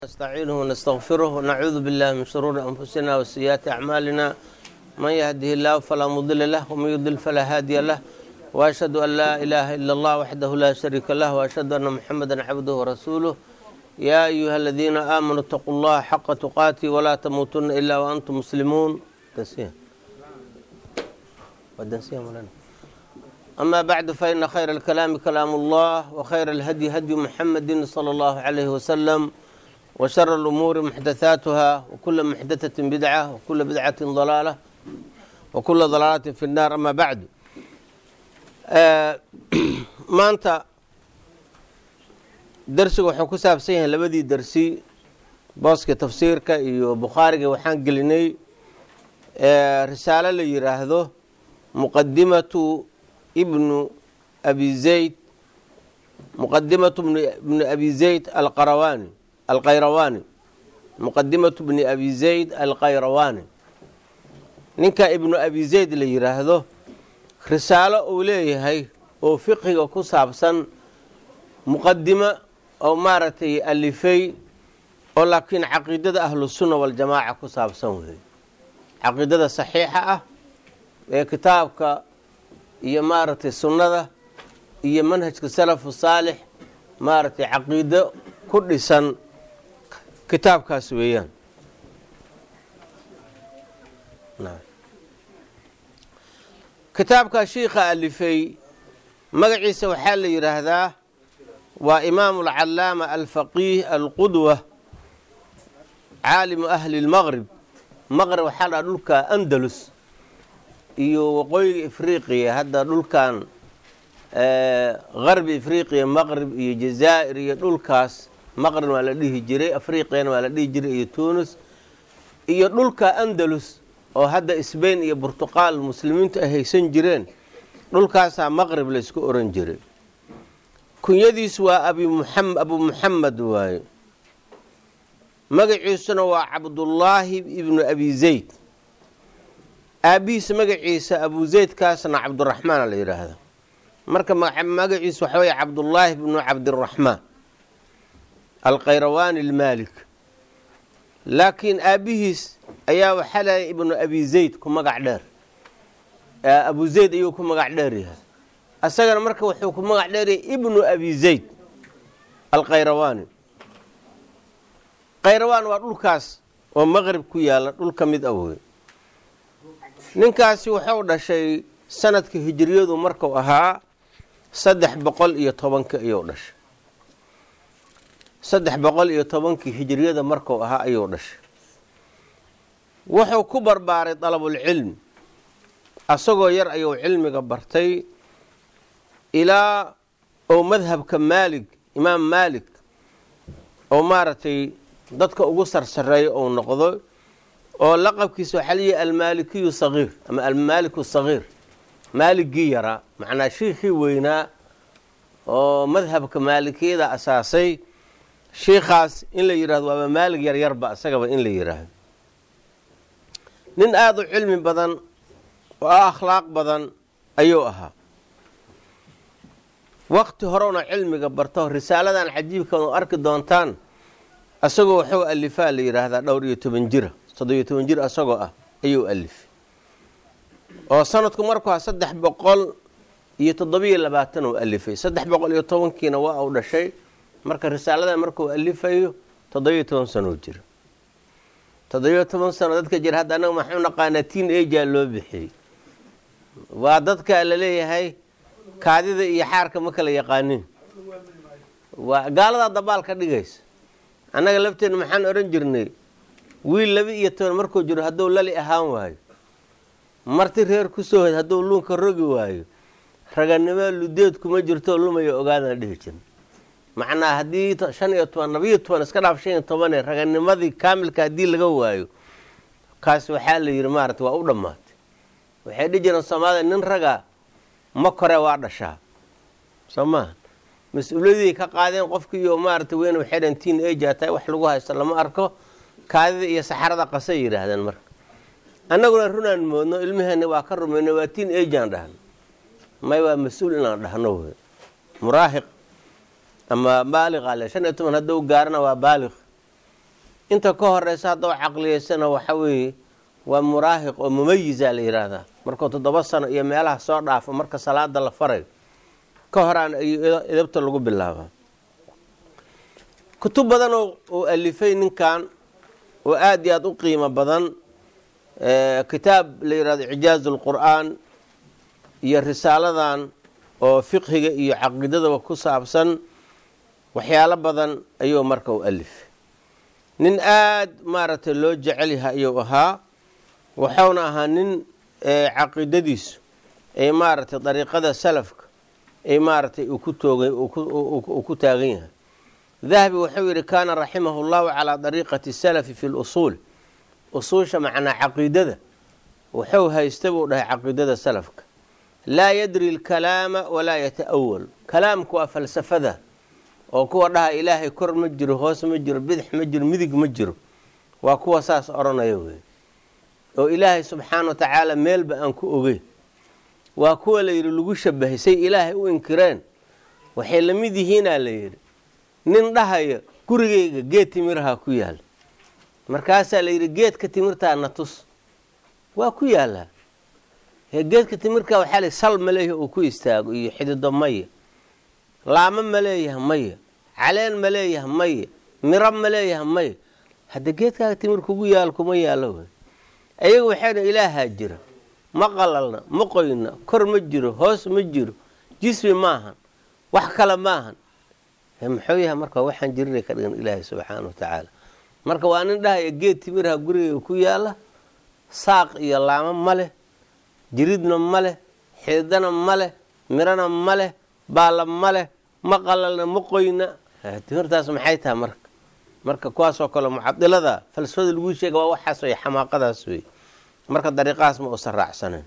نستعينه ونستغفره ونعوذ بالله من شرور أنفسنا وسيئات أعمالنا من يهده الله فلا مضل له ومن يضلل فلا هادي له وأشهد أن لا إله إلا الله وحده لا شريك له وأشهد أن محمدا عبده ورسوله يا أيها الذين آمنوا اتقوا الله حق تقاته ولا تموتن إلا وأنتم مسلمون تنسيها ودنسيها مولانا أما بعد فإن خير الكلام كلام الله وخير الهدي هدي محمد صلى الله عليه وسلم وشر الأمور محدثاتها وكل محدثة بدعة وكل بدعة ضلالة وكل ضلالة في النار أما بعد maanta darsiga wuxuu ku saabsan yahay labadii dersi booska tafsiirka iyo bukhaariga waxaan gelinay risaalo la yiraahdo muqadimatu ibnu abi zayd muqadimatu ibni abi zayd alqarawani alkhayrawaani muqadimatu bni abi zayd alkhayrawaani ninka ibnu abi zayd la yiraahdo risaalo uu leeyahay oo fiqiga ku saabsan muqadimo oo maaragtay alifay oo laakiin caqiidada ahlusunna waljamaaca ku saabsan weeye caqiidada saxiixa ah ee kitaabka iyo maaragtay sunnada iyo manhajka salafu saalix maaragtay caqiido ku dhisan kitaabkaas weeyaan kitaabka shiikha alifay magaciisa waxaa la yidhaahdaa waa imaamu alcalaama alfaqiih alqudwa caalimu ahli lmaqrib maqrib waxaa la dhaha dhulka andalus iyo waqooyiga ifriqiya hadda dhulkan garbi ifriqiya maqrib iyo jazaa'ir iyo dhulkaas maqrib waa la dhihi jiray afriqiyana waa la dhihi jiray iyo tunis iyo dhulka andalus oo hadda sbain iyo burtuqaal muslimiintu ay haysan jireen dhulkaasaa maqrib laysku oran jiray kunyadiis waa abu muxamed waaye magaciisuna waa cabdullaahi ibnu abi zayd aabihiisa magaciisa abu zaydkaasna cabduraxmaana la yidhaahda marka magaciisa waxa wey cabdullaahi ibnu cabdiraxmaan alkhayrawaani almaalik laakiin aabihiis ayaa waxaa leeyahay ibnu abi zayd ku magac dheer abu zayd ayuu ku magac dheer yahay asagana marka wuxuu ku magac dheeryahay ibnu abi zayd alkhayrawaani khayrawaan waa dhulkaas oo maqrib ku yaala dhul ka mid awey ninkaasi wuxuu dhashay sanadka hijiriyadu marku ahaa saddex boqol iyo tobanka ayuu dhashay saddex boqol iyo tobankii hijiriyada marku ahaa ayuu dhashay wuxuu ku barbaaray dalabulcilmi asagoo yar ayuu cilmiga bartay ilaa ou madhabka maalig imaam maalik oo maaragtay dadka ugu sarsareeyo ou noqdo oo laqabkiisa waxaa leeyahy almaalikiyu sagiir ama almaaliku sagiir maaligii yaraa macnaa shiikhii weynaa oo madhabka maalikiyada asaasay shiikhaas in la yidhahdo waaba maalig yaryarba isagaba in la yidhaahdo nin aada u cilmi badan oo akhlaaq badan ayuu ahaa waqti horena cilmiga barto risaaladan cajiibkan oo arki doontaan isagoo waxuu alifaa la yidhaahdaa dhowr iyo toban jira toddobiyo toban jir isagoo ah ayuu alifay oo sanadku markuu saddex boqol iyo toddobiyo labaatan uu alifay saddex boqol iyo tobankiina waa uu dhashay marka risaaladan markuu alifayo toddobiyo toban sanoo jira toddobiyo toban sano dadka jira hadda anaga maxuu naqaanaa tiin aja loo bixiyey waa dadka la leeyahay kaadida iyo xaarka ma kala yaqaanin waa gaaladaa dabaal ka dhigaysa annaga lafteena maxaan odhan jirnay wiil laba iyo toban markuu jiro hadduu lali ahaan waayo marti reer kusoo hod hadduu luunka rogi waayo raganimo ludeed kuma jirto lumaya ogaadana dhihi jirna macnaa haddii shan iyo toban labiyo toban iska dhaaf shan iyo tobane raganimadii kaamilka haddii laga waayo kaas waxaa la yidhi maarata waa u dhammaatay waxay dhihi jireen soomaalida nin raga ma kore waa dhashaa soo maaha mas-uuliyadii ka qaadeen qofkiiyo maarata weyn waxay dheen tiin aja tahay wax lagu haysto lama arko kaadida iyo saxarada qasay yidhaahdeen marka annaguna runaan moodno ilmaheenni waa ka rumayno waa tiin ajaan dhahno may waa mas-uul inaan dhahno wey muraahiq ama baaliq ale shan iyo toban hadduu gaarana waa baaliq inta ka horeysa haddao caqliyeysana waxa weeye waa muraahiq oo mumayiza la yidhaahdaa markuu toddoba sano iyo meelaha soo dhaafo marka salaada la farayo ka horaan iyo idabta lagu bilaabaa kutub badan uu alifay ninkan oo aada iyo aada u qiimo badan kitaab la yidhahdo icjaazu lqur'aan iyo risaaladan oo fiqhiga iyo caqiidadaba ku saabsan waxyaalo badan ayuu marka u alifay nin aada maaragtay loo jecel yahay ayuu ahaa waxauna ahaa nin caqiidadiisu ay maaragtay dariiqada salafka ay maaragtay uu ku taagan yahay dahabi wuxuu yidhi kaana raximahu llahu calaa dariiqati salafi fi lusuul usuusha macnaa caqiidada wuxuu haysta buu dhahay caqiidada salafka laa yadri lkalaama walaa yata'awal kalaamku waa falsafada oo kuwa dhaha ilaahay kor ma jiro hoos ma jiro bidix ma jiro midig ma jiro waa kuwa saas odhanaya wey oo ilaahay subxaana wa tacaala meelba aan ku ogeyn waa kuwa la yidhi lagu shabahay say ilaahay u inkireen waxay la mid yihiinaa la yidhi nin dhahaya gurigayga geed timiraha ku yaala markaasaa la yidhi geedka timirtaa na tus waa ku yaalaa geedka timirka waxaa la sal ma leeyahay uu ku istaago iyo xidido maya laamo ma leeyaha maya caleen ma leeyaha maya miro ma leeyaha maya hadda geedkaaga timir kugu yaal kuma yaalo wey ayaga waxay dha ilaahaa jira ma qalalna ma qoyna kor ma jiro hoos ma jiro jismi maahan wax kale maahan muxuu yahay marka waxaan jirinay ka dhigan ilaahay subxaana wa tacaala marka waa nin dhahaya geed timirha gurigayga ku yaala saaq iyo laamo ma leh jiridna ma leh xididana ma leh mirana ma leh baalla ma leh ma qalalna ma qoyna timirtaas maxay tahay marka marka kuwaasoo kale mucadilada falsafada lagu sheega waa waxaas wey xamaaqadaas wey marka dariiqahaas ma uusan raacsaneyn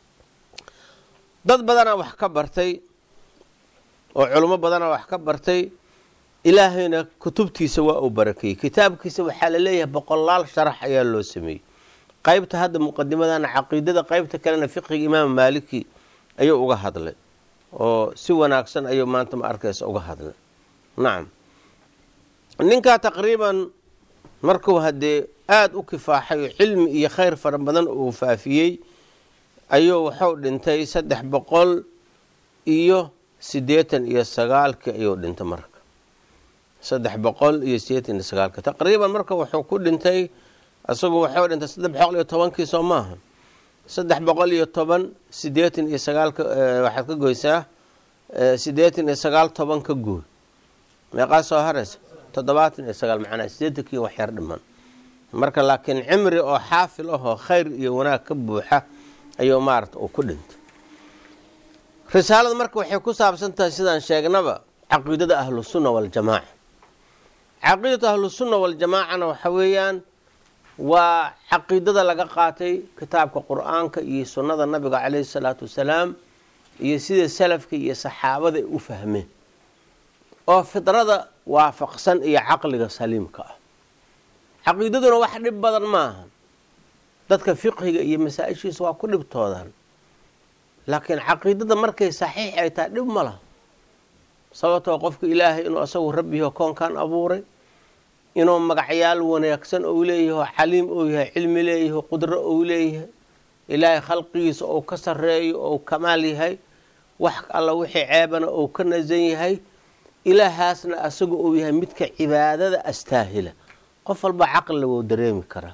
dad badanaa wax ka bartay oo culimo badanaa wax ka bartay ilaahayna kutubtiisa waa uu barakeeyey kitaabkiisa waxaa la leeyahay boqolaal sharax ayaa loo sameeyey qaybta hadda muqadimadana caqiidada qaybta kalena fiqiga imaam maaliki ayuu uga hadlay oo si wanaagsan ayuu maanta ma arkaysa uga hadlay nacam ninkaa taqriiban markuu haddee aada u kifaaxay oo cilmi iyo khayr fara badan uu faafiyey ayuu wuxuu dhintay saddex boqol iyo siddeetan iyo sagaalkii ayuu dhintay marka saddex boqol iyo siddeetan iyo sagaalka taqriiban marka wuxuu ku dhintay isagu wuxuu dhintay saddex boqol iyo tobankii soo maaha saddex boqol iyo toban siddeetan iyo sagaalka waxaad ka goysaa siddeetan iyo sagaal toban ka gooy meeqaa soo haraysa toddobaatan iyo sagaal macnaa siddeetankii wax yar dhiman marka laakiin cimri oo xaafil ahoo khayr iyo wanaag ka buuxa ayuu maarata uu ku dhintay risaalada marka waxay ku saabsan tahay sidaan sheegnaba caqiidada ahlusunna waljamaaca caqiidatu ahlusunna waljamaacana waxa weeyaan waa caqiidada laga qaatay kitaabka qur-aanka iyo sunnada nabiga caleyhi salaatu wasalaam iyo sida salafka iyo saxaabada ay u fahmeen oo fidrada waafaqsan iyo caqliga saliimka ah caqiidaduna wax dhib badan maaha dadka fiqhiga iyo masaa-ishiisa waa ku dhibtoodaan laakiin caqiidada markay saxiix ay tahay dhib ma laha sababtoo qofka ilaahay inuu asagu rabbiho koonkan abuuray inuu magacyaal wanaagsan ou leeyaho caliim ou yahay cilmi leeyaho qudro ou leeyahay ilaahay khalqigiisa ou ka sareeyo ou kamaal yahay wax alla wixii ceebana ou ka nasan yahay ilaahaasna asagu uu yahay midka cibaadada astaahila qof walba caqliga wou dareemi karaa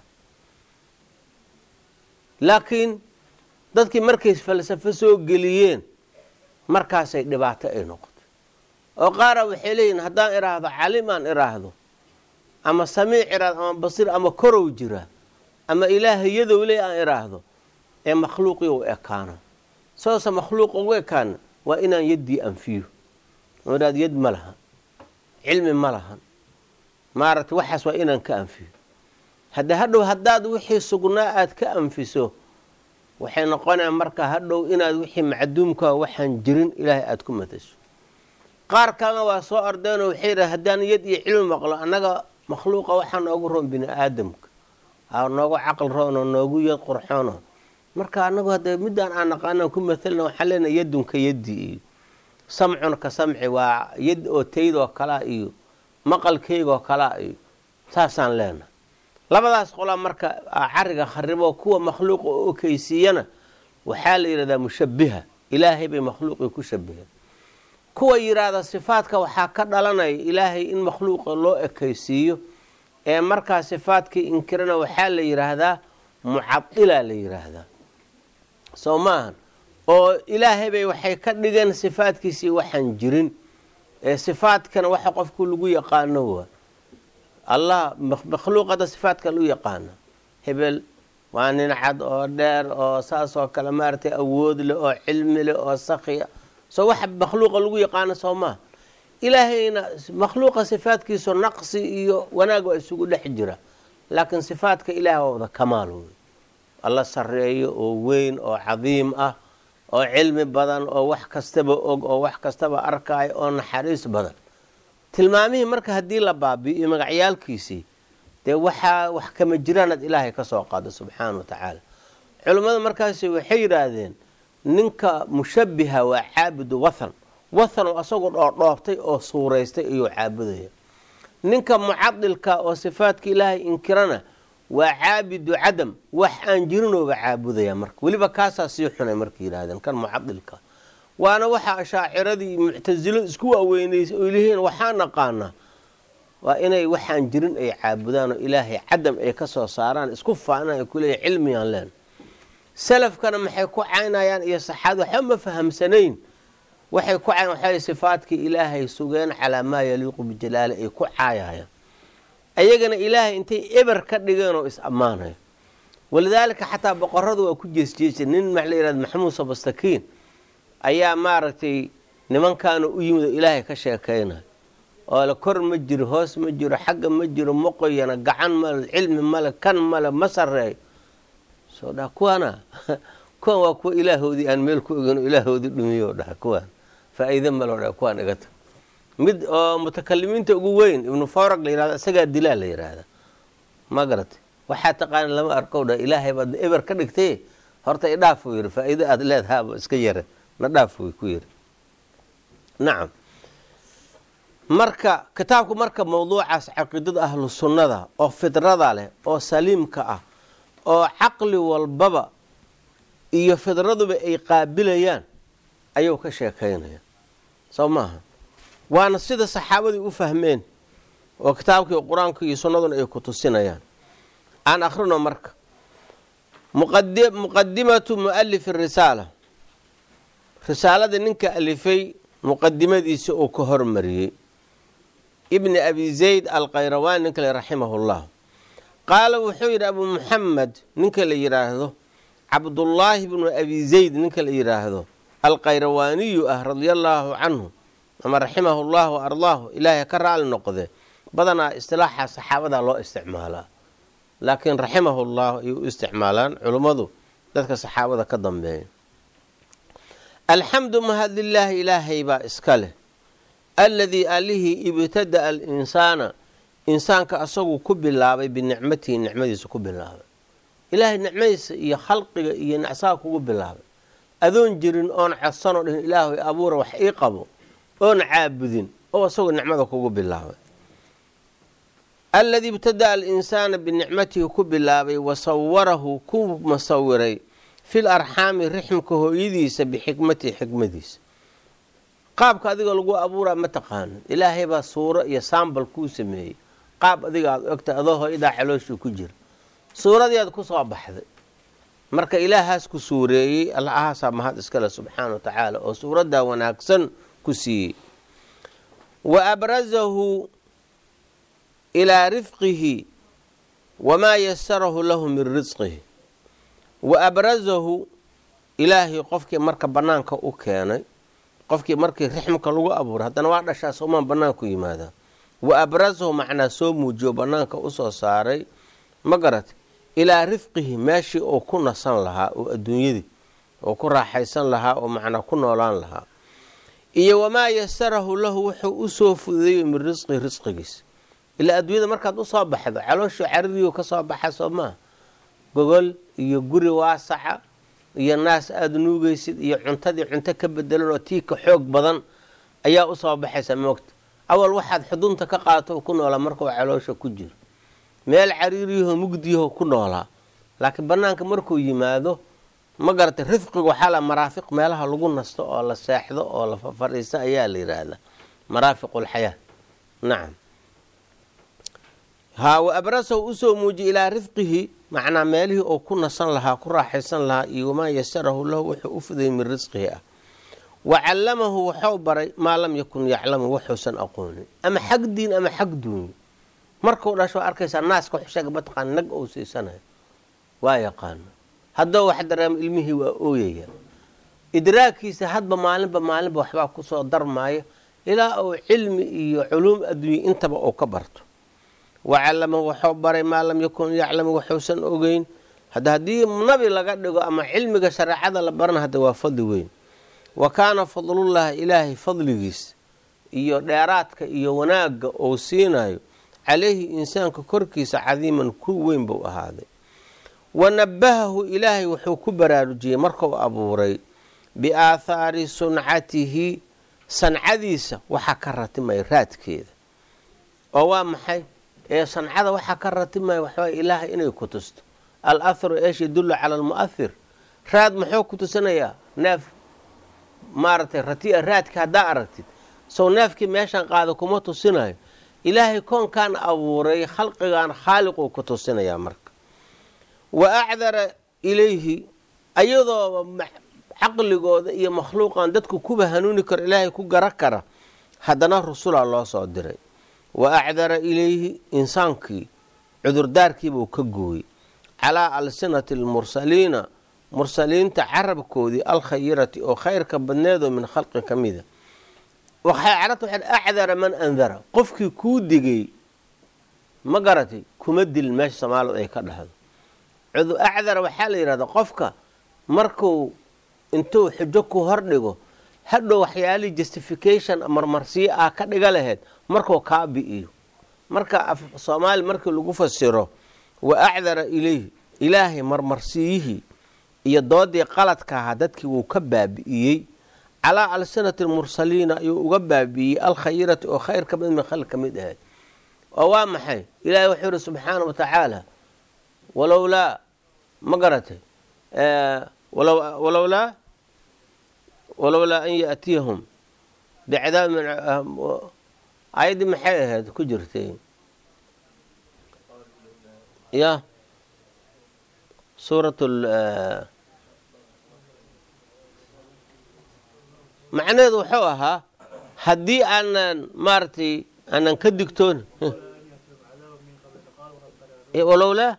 laakiin dadkii markay falsafo soo geliyeen markaasay dhibaato ay noqotay oo qaara waxay leeyihin haddaan iraahdo calim aan iraahdo ama samiic iraahdo ama basiir ama korow jira ama ilaahay yadow le aan iraahdo ee makhluuqii u ekaana soose makhluuq ugu ekaana waa inaan yaddii anfiyo oo idhahdo yad ma lahan cilmi ma lahan maaragtay waxaas waa inaan ka anfiyo hadda hadhow haddaad wixii sugnaa aada ka anfiso waxay noqonaya marka hadhow inaad wixii macduumkaa waxaan jirin ilaahay aada ku matasho qaar kalena waa soo ordeenoo waxay yidhaha haddaan yad iyo cilmi maqlo annaga makhluuqa waxaa noogu roon bini aadamka aa noogu caql roonoo noogu yad qurxoono marka anagu hadda midaan aan naqaanaan ku matalna waxaan leenahay yadunka yaddi iyo samcun ka samci waa yad oo taydoo kalaa iyo maqalkaygoo kalaa iyo saasaan leenahay labadaas qolaa marka cariga kharibo kuwa makhluuqa oo okeysiiyana waxaa la yidhahdaa mushabiha ilaahay bay makhluuqii ku shabiheen kuwa yidhaahda sifaadka waxaa ka dhalanaya ilaahay in makhluuqa loo ekeysiiyo ee markaa sifaadkii inkirana waxaa la yidhaahdaa mucadila la yidhaahdaa soo maahan oo ilaahay bay waxay ka dhigeen sifaadkiisii waxaan jirin ee sifaadkana waxa qofku lagu yaqaano waa allah makhluuqada sifaadka lu yaqaana hebel waa nin cad oo dheer oo saas oo kale maaragtay awood leh oo cilmi leh oo sakhiya soo waxa makhluuqa lagu yaqaano soo maaha ilaahayna makhluuqa sifaadkiisu naqsi iyo wanaag waa isugu dhex jira laakiin sifaadka ilaah waa wada kamaal wey alla sareeyo oo weyn oo cadiim ah oo cilmi badan oo wax kastaba og oo wax kastaba arkaayo oo naxariis badan tilmaamihii marka haddii la baabi'iyo magacyaalkiisii dee waxaa wax kama jiraanad ilaahay ka soo qaado subxaana wa tacaala culimmada markaasi waxay yidhaahdeen ninka mushabiha waa caabudu wathan wathan oo asagoo dhoordhoobtay oo suuraystay ayuu caabudaya ninka mucadilka oo sifaadka ilaahay inkirana waa caabidu cadam wax aan jirinooba caabudaya marka weliba kaasaa sii xunay marka yidhahdeen kan mucadilka waana waxa ashaaciradii muctasilo isku waaweyneysay oo lihiin waxaa naqaanaa waa inay waxaan jirin ay caabudaan oo ilaahay cadam ay ka soo saaraan isku faanaan ay kuleeya cilmigaan leen salafkana maxay ku caynayaan iyo saxaad waxba ma fahamsanayn waxay ku cayn waxay sifaadkii ilaahay sugeen calaa maa yaliiqu bijalaali ay ku caayayaan ayagana ilaahay intay eber ka dhigeen oo is ammaanayo walidaalika xataa boqoradu waa ku jeesjeesa nin maxa la yihahda maxamuud sabastakiin ayaa maaragtay nimankaana u yimid oo ilaahay ka sheekaynayo oo le kor ma jiro hoos ma jiro xagga ma jiro moqoyana gacan male cilmi male kan male ma sareeyo soo dhaha kuwaana kuwan waa kuwa ilaahoodii aan meel ku ogen oo ilaahoodii dhumiyo dhaha kuwaan faa-iide maloo dhaha kuwaan iga tag mid oo mutakalimiinta ugu weyn ibnu forag la yihahda isagaa dilaa la yihahda ma garatay waxaa taqaana lama arkow dhaha ilaahay baad eber ka dhigtay horta idhaaf uu yidhi faa-iide aada leedahaaba iska yare na dhaaf way ku yidhi nacam marka kitaabku marka mawduucaas caqiidada ahlu sunnada oo fidrada leh oo saliimka ah oo caqli walbaba iyo fidraduba ay qaabilayaan ayuu ka sheekaynaya soo maaha waana sida saxaabadii u fahmeen oo kitaabkii qur-aanka iyo sunnaduna ay ku tusinayaan aan akhrino marka muqadimatu mualifi risaala risaalada ninka alifay muqadimadiisa uu ka hormariyey ibni abi zayd alkhayrawaan ninka le raximahullah qaala wuxuu yidhi abu muxamed ninka la yidhaahdo cabdullaahi bnu abi zayd ninka la yidhaahdo alkhayrawaaniyu ah radia allaahu canhu ama raximahu llah wa ardaahu ilaahay ka raali noqde badanaa istilaaxa saxaabada loo isticmaalaa laakiin raximahu llah ay u isticmaalaan culummadu dadka saxaabada ka dambeeya alxamdu mahadlilaahi ilaahay baa iska leh alladii allihii ibtada'a alinsaana insaanka asagu ku bilaabay binicmatihi nicmadiisa ku bilaabay ilaahay nicmadiisa iyo khalqiga iyo nacsaha kugu bilaabay adoon jirin oon codsanoo dhihin ilaahay abuura wax ii qabo oon caabudin oo isagoo nicmada kugu bilaabay alladii ibtada'a alinsaana binicmatihi ku bilaabay wa sawarahu ku masawiray fil arxaami rixmka hooyadiisa bixikmatihi xikmadiisa qaabka adiga lagu abuuraa ma taqaanin ilaahay baa suuro iyo saambal kuu sameeyey qaab adiga aada ogta adoo hooyadaa calooshii ku jira suuradii aad ku soo baxday marka ilaahaas ku suureeyey allahaasaa mahad iskale subxaana wa tacaala oo suuraddaa wanaagsan ku siiyey wa abrazahu ilaa rifqihi wamaa yasarahu lahu min risqihi wa abrazahu ilaahay qofkii marka bannaanka u keenay qofkii markii rixmka lagu abuuray haddana waa dhashaa soomaan bannaanku yimaadaa wa abrazahu macnaa soo muujiyo bannaanka usoo saaray ma garatay ilaa rifqihi meeshii uu ku nasan lahaa oo adduunyadii oo ku raaxaysan lahaa oo macnaa ku noolaan lahaa iyo wamaa yasarahu lahu wuxuu usoo fududeeyo min risqihi risqigiisa ilaa adduunyada markaad usoo baxdo calooshii caririyu ka soo baxa soo maaha gogol iyo guri waasaca iyo naas aada nuugaysid iyo cuntadii cunto ka bedelan oo tiika xoog badan ayaa usoo baxaysa moogta awal waxaad xudunta ka qaato ku noolaa markuu caloosha ku jiro meel cariiriyaho mugdiyaho ku noolaa laakiin banaanka markuu yimaado ma garatay rifqiga waxaa la maraafiq meelaha lagu nasto oo la seexdo oo la fadhiisto ayaa la yidhaahdaa maraafiqulxayaa nacam haa wa abrasahu usoo muujiya ilaa rifqihi macnaa meelihii oo ku nasan lahaa ku raaxaysan lahaa iyo wamaa yasarahu lahu wuxuu u fuday min risqihi ah wa callamahu waxau baray maa lam yakun yaclamu waxuusan aqoonin ama xag diin ama xag duunyo markuu dhasho waa arkaysaa naaska xusheega mataqaan nag ou siisanayo waa yaqaano haddoo wax dareemo ilmihii waa ooyaya idraagkiisa hadba maalinba maalinba waxbaa kusoo darmaayo ilaa uu cilmi iyo culuum adduunye intaba uu ka barto wa callamahu waxuu baray maa lam yakun yaclamu waxuusan ogeyn hadda haddii nabi laga dhigo ama cilmiga shareecada la barana hadda waa fadli weyn wa kaana fadlullaahi ilaahay fadligiis iyo dheeraadka iyo wanaagga uu siinayo calayhi insaanka korkiisa cadiiman ku weyn buu ahaaday wa nabbahahu ilaahay wuxuu ku baraarujiyey markuu abuuray biaathaari suncatihi sancadiisa waxaa ka ratimaya raadkeeda oo waa maxay ee sancada waxaa ka ratimaya waxbaa ilaahay inay ku tusto al atharu eesh yadullu cala almu'ahir raad muxuu ku tusinayaa neef maaragtay ratia raadka haddaa aragtid sow neefkii meeshan qaada kuma tusinayo ilaahay koonkan abuuray khalqigan khaaliquu ku tusinayaa marka wa acdara ilayhi ayadooba caqligooda iyo makhluuqan dadku kuba hanuuni karo ilaahay ku gara kara haddana rusulaa loo soo diray wa acdara ilayhi insaankii cudurdaarkiibuu ka gooyey calaa alsinati almursaliina mursaliinta carabkoodii alkhayirati oo khayrka badneedoo min khalqi ka mida waxay carabta waxay acdara man andara qofkii kuu digay ma garatay kuma dilin meesha soomaalida ay ka dhahdo acdara waxaa la yidhahdaa qofka markuu intuu xujo ku hordhigo hadhow waxyaalihii justification marmarsiyo ah ka dhiga laheyd markuu kaa bi'iyo marka soomaali markii lagu fasiro wa acdara ilayhi ilaahay marmarsiyihii iyo doodii qaladka ahaa dadkii wuu ka baabi'iyey calaa alsinati almursaliina ayuu uga baabi'iyey alkhayirati oo khayr ka mid min khalq ka mid ahayd oo waa maxay ilaahay wuxuu yihi subxaana wa tacaala walowlaa ma garatay walowlaa walowlaa an yaatiyahum bicadaab ayaddii maxay ahayd ku jirtay ya suurat macnaheedu wuxuu ahaa haddii aanan maaragtay aanan ka digtoon walowlaa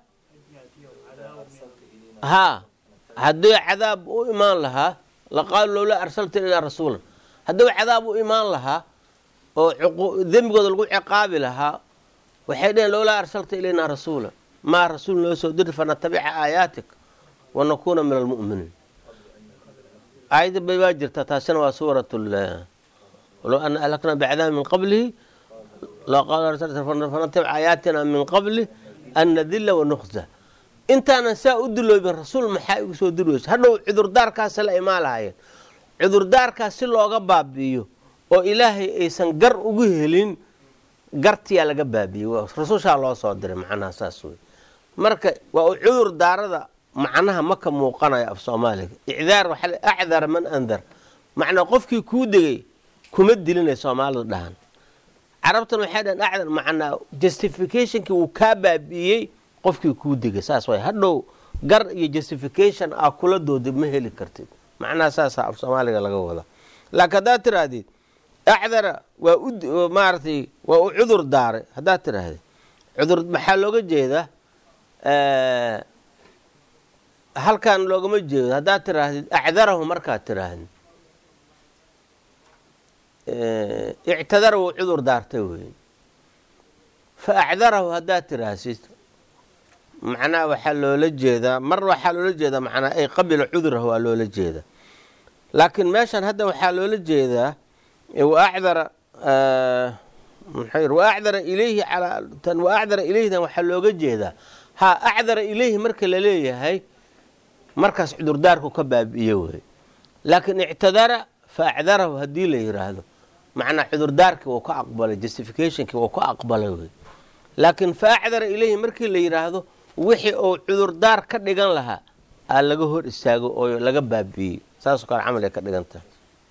haa haddii cadaab u imaan lahaa laqaalu lowlaa arsalta ilaa rasuulan hadduu cadaab u imaan lahaa oo dembigooda lagu ciqaabi lahaa waxay dheheen lowlaa arsalta ilaynaa rasuula maa rasuul noo soo diri fanatabica aayaatik wanakuuna min almu'miniin aayadda bay baa jirta taasina waa suurat walow ana ahlaknaa bicadaab min qablihi fanatabic aayaatina min qabli an nadila wanukhza intaanan saa u diloobin rasuul maxaa igu soo diri weysa hadhow cudurdaarkaasi la imaan lahaayeen cudurdaarkaas si looga baabi'iyo oo ilaahay aysan gar ugu helin gartiyaa laga baabi'iyey rasuushaa loo soo diray macnaha saas wey marka waa u cudur daarada macnaha ma ka muuqanayo af soomaaliga icdaar waxaa acdara man andar macnaa qofkii kuu degay kuma dilinay soomaalidu dhahan carabtan waxay dhahan acdar macnaa justificationkii wuu kaa baabi'iyey qofkii kuu degay saas way hadhow gar iyo justification ah kula dooda ma heli kartid macnaha saasaa af soomaaliga laga wadaa laakiin haddaad tirahdid acdara waa u maaragtay waa u cudur daaray haddaad tirahdid cudur maxaa looga jeedaa halkan loogama jeedo haddaad tiraahdid acdarahu markaad tiraahdid ictadara wuu cudur daartay wey fa acdarahu haddaad tiraahsid macnaha waxaa loola jeedaa mar waxaa loola jeedaa macnaa ay qabila cudurahu waa loola jeedaa laakiin meeshan hadda waxaa loola jeedaa waacdara waacdara ilayhi tan waacdara ilayhidan waxaa looga jeedaa ha acdara ilayhi marka la leeyahay markaas cudurdaarku ka baabi'iyo wey laakiin ictadara fa acdarahu haddii la yiraahdo macnaa cudurdaarkii wuu ka aqbalay justificationkii wuu ka aqbalay wey laakiin fa acdara ilayhi markii la yidhaahdo wixii uu cudurdaar ka dhigan lahaa aa laga hor istaago oo laga baabiiyey saasoo kale camal ay ka dhigan tahay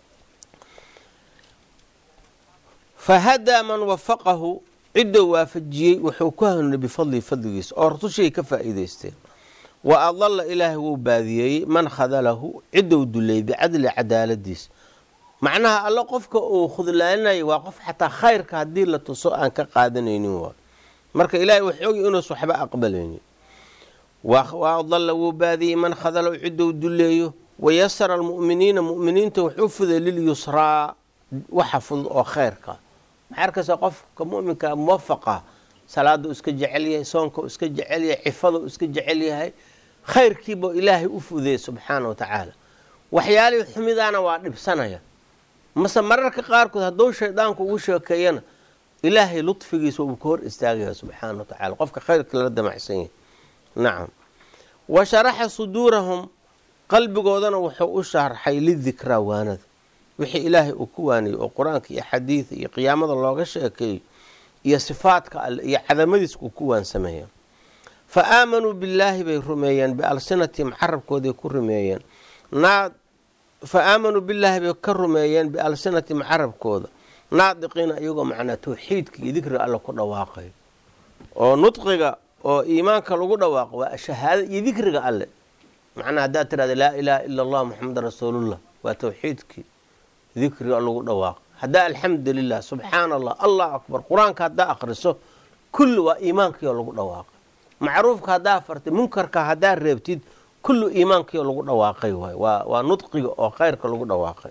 fa hadaa man wafaqahu ciddou waafajiyey wuxuu ku hanuunay bifadlihi fadligiisa oo rusushay ka faa'iidaysteen wa adalla ilaahay wuu baadiyeeyey man khadalahu ciddou duleeyey bicadli cadaaladiisa macnaha alle qofka uu khudlaaninayo waa qof xataa khayrka haddii la tuso aan ka qaadanaynin waa marka ilaahay wuxuu ogy inuus waxba aqbalaynin wa adalla wuu baadiyey man khadalahu ciddou duleeyo wayasara almu'miniina mu'miniinta wuxuu fuday lilyusraa waxa fudud oo khayrka maxaa arkaysa qofka mu'minka muwafaqa salaada u iska jecel yahay soonka u iska jecel yahay cifada u iska jecel yahay khayrkiiba ilaahay u fudeeyey subxaana wa tacaala waxyaalihii xumidaana waa dhibsanaya mase mararka qaarkood hadduu shaydaanku ugu sheekeeyana ilaahay ludfigiisa uu ka hor istaagaya subxaana wa tacala qofka khayrka lala damacsan yahay nacam wa sharaxa suduurahum qalbigoodana wuxuu u sharxay lidikraa waanada wixii ilaahay uu ku waaniyey oo qur-aanka iyo xadiida iyo qiyaamada looga sheekeeyo iyo sifaadka alle iyo cadamadiis uu ku waansameeya fa aamanuu billaahi bay rumeeyeen bialsinatihim carabkooday ku rumeeyeen fa aamanuu billaahi bay ka rumeeyeen bialsinatihim carabkooda naadiqiina iyagoo macnaa tawxiidka iyo dikriga alle ku dhawaaqayo oo nudqiga oo iimaanka lagu dhawaaqo waa shahaada iyo dikriga alle macnaa haddaad tirahda laa ilaaha ila allah muxamedan rasuulullah waa tawxiidkii dikriga lagu dhawaaqo haddaa alxamdu lilah subxaana allah allah akbar qur-aanka haddaa akhriso kulli waa iimaankiio lagu dhawaaqay macruufka haddaa fartay munkarka haddaa reebtid kullu iimaankiio lagu dhawaaqay waay waa waa nudqiga oo khayrka lagu dhawaaqay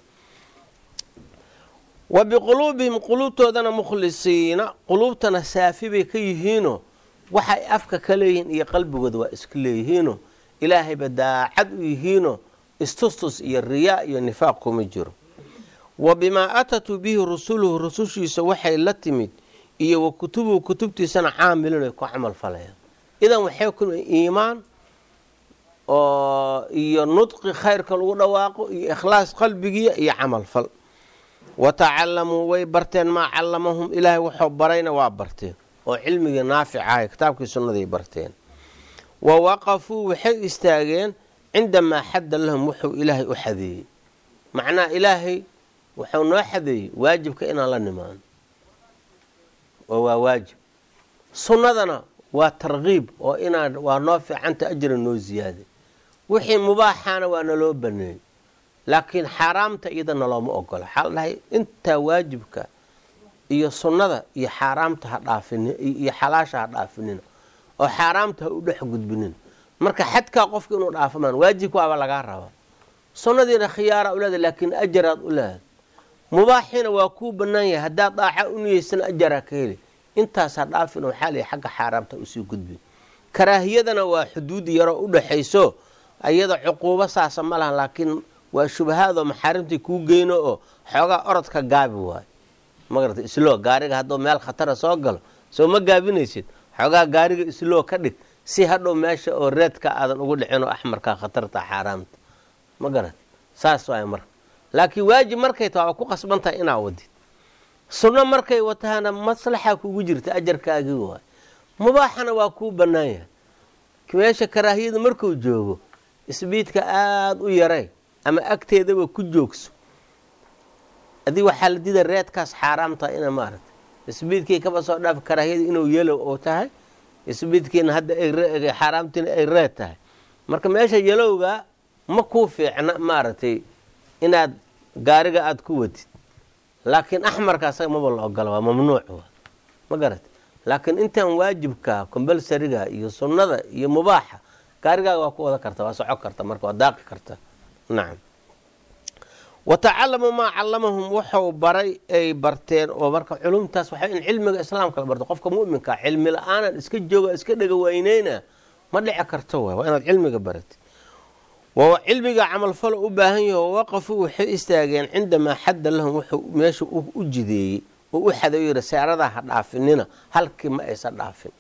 wa biquluubihim quluubtoodana mukhlisiina quluubtana saafi bay ka yihiinoo waxay afka ka leeyihiin iyo qalbigooda waa iska leeyihiinoo ilaahayba daacad u yihiinoo istustus iyo riyaa iyo nifaaq kuma jiro wa bimaa aatatuu bihi rusuluhu rusushiisa waxay la timid iyo wa kutubuhu kutubtiisana caamilin ay ku camal falayaan idan waxay ku iimaan oo iyo nudqi khayrka lagu dhawaaqo iyo ikhlaas qalbigiya iyo camal fal wa tacalamuu way barteen maa callamahum ilaahay wuxuu barayna waa barteen oo cilmigii naafic ahay kitaabkii sunnaday barteen wa waqafuu waxay istaageen cindamaa xadda lahum wuxuu ilaahay u xadeeyey macnaha ilaahay wuxuu noo xadeeyey waajibka inaan la nimaano oo waa waajib sunnadana waa tarkiib oo inaan waa noo fiicanta ajra noo ziyaaday wixii mubaaxaana waa naloo baneeyey laakiin xaaraamta iyada nalooma ogola waxaa la dhahay intaa waajibka iyo sunnada iyo xaaraamta ha dhaafin iyo xalaasha ha dhaafinina oo xaaraamta ha u dhex gudbinin marka xadkaa qofka inuu dhaafamaan waajibka waaba lagaa rabaa sunnadiina khiyaara u leedahay laakiin ajaraad u leedahay mubaaxiina waa kuu bannaan yahay haddaad daaca u niyeysana ajaraa ka heli intaasaa dhaafin waxaa lay xagga xaaraamta usii gudbin karaahiyadana waa xuduud yaroo u dhaxayso ayada cuquubo saasa ma lahan laakiin waa shubahaadoo maxaarimtii kuu geyno oo xoogaa orodka gaabi waayo magarata isloo gaariga hadduu meel khatara soo galo soo ma gaabinaysid xoogaa gaariga isloo ka dhig si hadhow meesha oo reedka aadan ugu dhicin oo axmarkaa khatarta xaaraamta ma garat saas waay marka laakiin waajib markay taha waa ku qasban tahay inaa wadid sunno markay wataana maslaxa kugu jirta ajarkaagii waay mubaaxana waa kuu bannaan yahay meesha karaahiyada markuu joogo isbiidka aada u yaray ama agteedaba ku joogso adig waxaa la dida reedkaas xaaraamta ina maaragta isbiidkii kaba soo dhaaf karaahiyada inuu yelow oo tahay isbiidkiina hadda xaaraamtiina ay reed tahay marka meesha yalowga ma kuu fiicna maaragtay inaad gaariga aada ku wadid laakiin axmarka asaga maba la ogola waa mamnuuc wa ma garat laakiin intaan waajibka combalsariga iyo sunnada iyo mubaaxa gaarigaaga waa ku wada karta waa soco karta marka waa daaqi karta nacam wa tacalamuu maa callamahum wuxuu baray ay barteen oo marka culumtaas waxa in cilmiga islaamka la barto qofka mu'minka cilmi la-aanan iska jooga iska dhega weyneyna ma dhici karto waay waa inaad cilmiga baratid waa cilmiga camalfalo u baahan yaho waqafuu waxay istaageen cindamaa xadda lahum wuxuu meesha u jideeyey oo u xaday yiri seeradaa ha dhaafinina halkii ma aysan dhaafin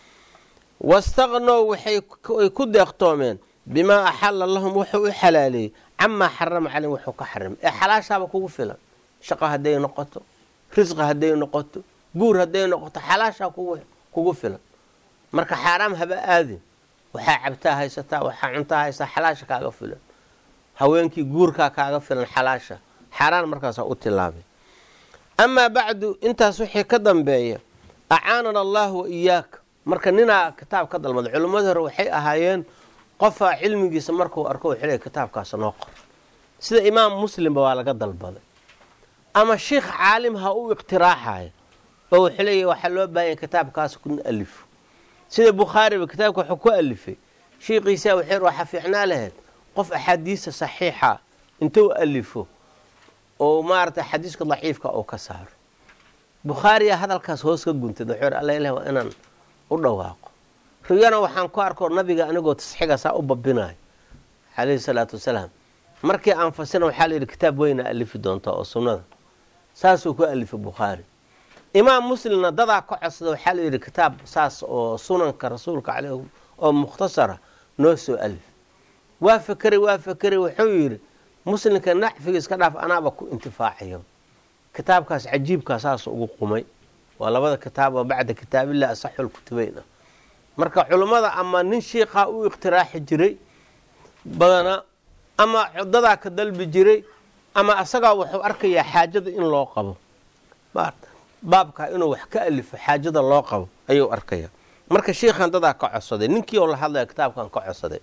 wastaqnow waxay ku deeqtoomeen bimaa axalla lahum wuxuu u xalaaleeyey camaa xarama caleyhim wuxuu ka xarimay ee xalaashaaba kugu filan shaqo hadday noqoto risqi hadday noqoto guur hadday noqoto xalaashaa kugu filan marka xaaraam haba aadin waxaa cabtaa haysataa waxaa cuntaa haysataa xalaasha kaaga filan haweenkii guurkaa kaaga filan xalaasha xaaraan markaasaa u tilaabay amaa bacdu intaas wixii ka dambeeya acaanana allahu wa iyaaka marka ninaa kitaab ka dalmaday culimmadii hore waxay ahaayeen qofaa cilmigiisa markuu arko wuxuu leeyahy kitaabkaas noo qor sida imaam muslimba waa laga dalbaday ama sheikh caalim ha u iqtiraaxayo oo wuxuu leeyahy waxaa loo baahanya kitaabkaas ku alifo sida bukhaariba kitaabka wuxuu ku alifay shiikiisa waxay waxaa fiicnaa lahayd qof axaadiista saxiixa intuu alifo oo maaragtay xadiiska daciifka uu ka saaro bukhaariya hadalkaas hoos ka guntay wuxuu alla ilahi waa inaan u dhawaaqo riyana waxaan ku arko nabiga anigoo tasxiga saa u babinayo calayhi salaatu wasalaam markii aan fasina waxaa layidhi kitaab weyna alifi doonta oo sunnada saasuu ku alifay bukhaari imaam muslimna dadaa ka codsada waxaa layidhi kitaab saas oo sunanka rasuulka caleyh oo mukhtasara noo soo alif waa fekeray waa fekeray wuxuu yidhi muslimka nacfiga iska dhaaf anaaba ku intifaacayo kitaabkaas cajiibkaa saas ugu qumay waa labada kitaab oo bacda kitaabillah asaxul kutubeyn ah marka culummada ama nin shiikaa u iqtiraaxi jiray badana ama dadaa ka dalbi jiray ama asagaa wuxuu arkayaa xaajada in loo qabo baabkaa inuu wax ka alifo xaajada loo qabo ayuu arkaya marka shiikhan dadaa ka codsaday ninkii oo la hadlaya kitaabkan ka codsaday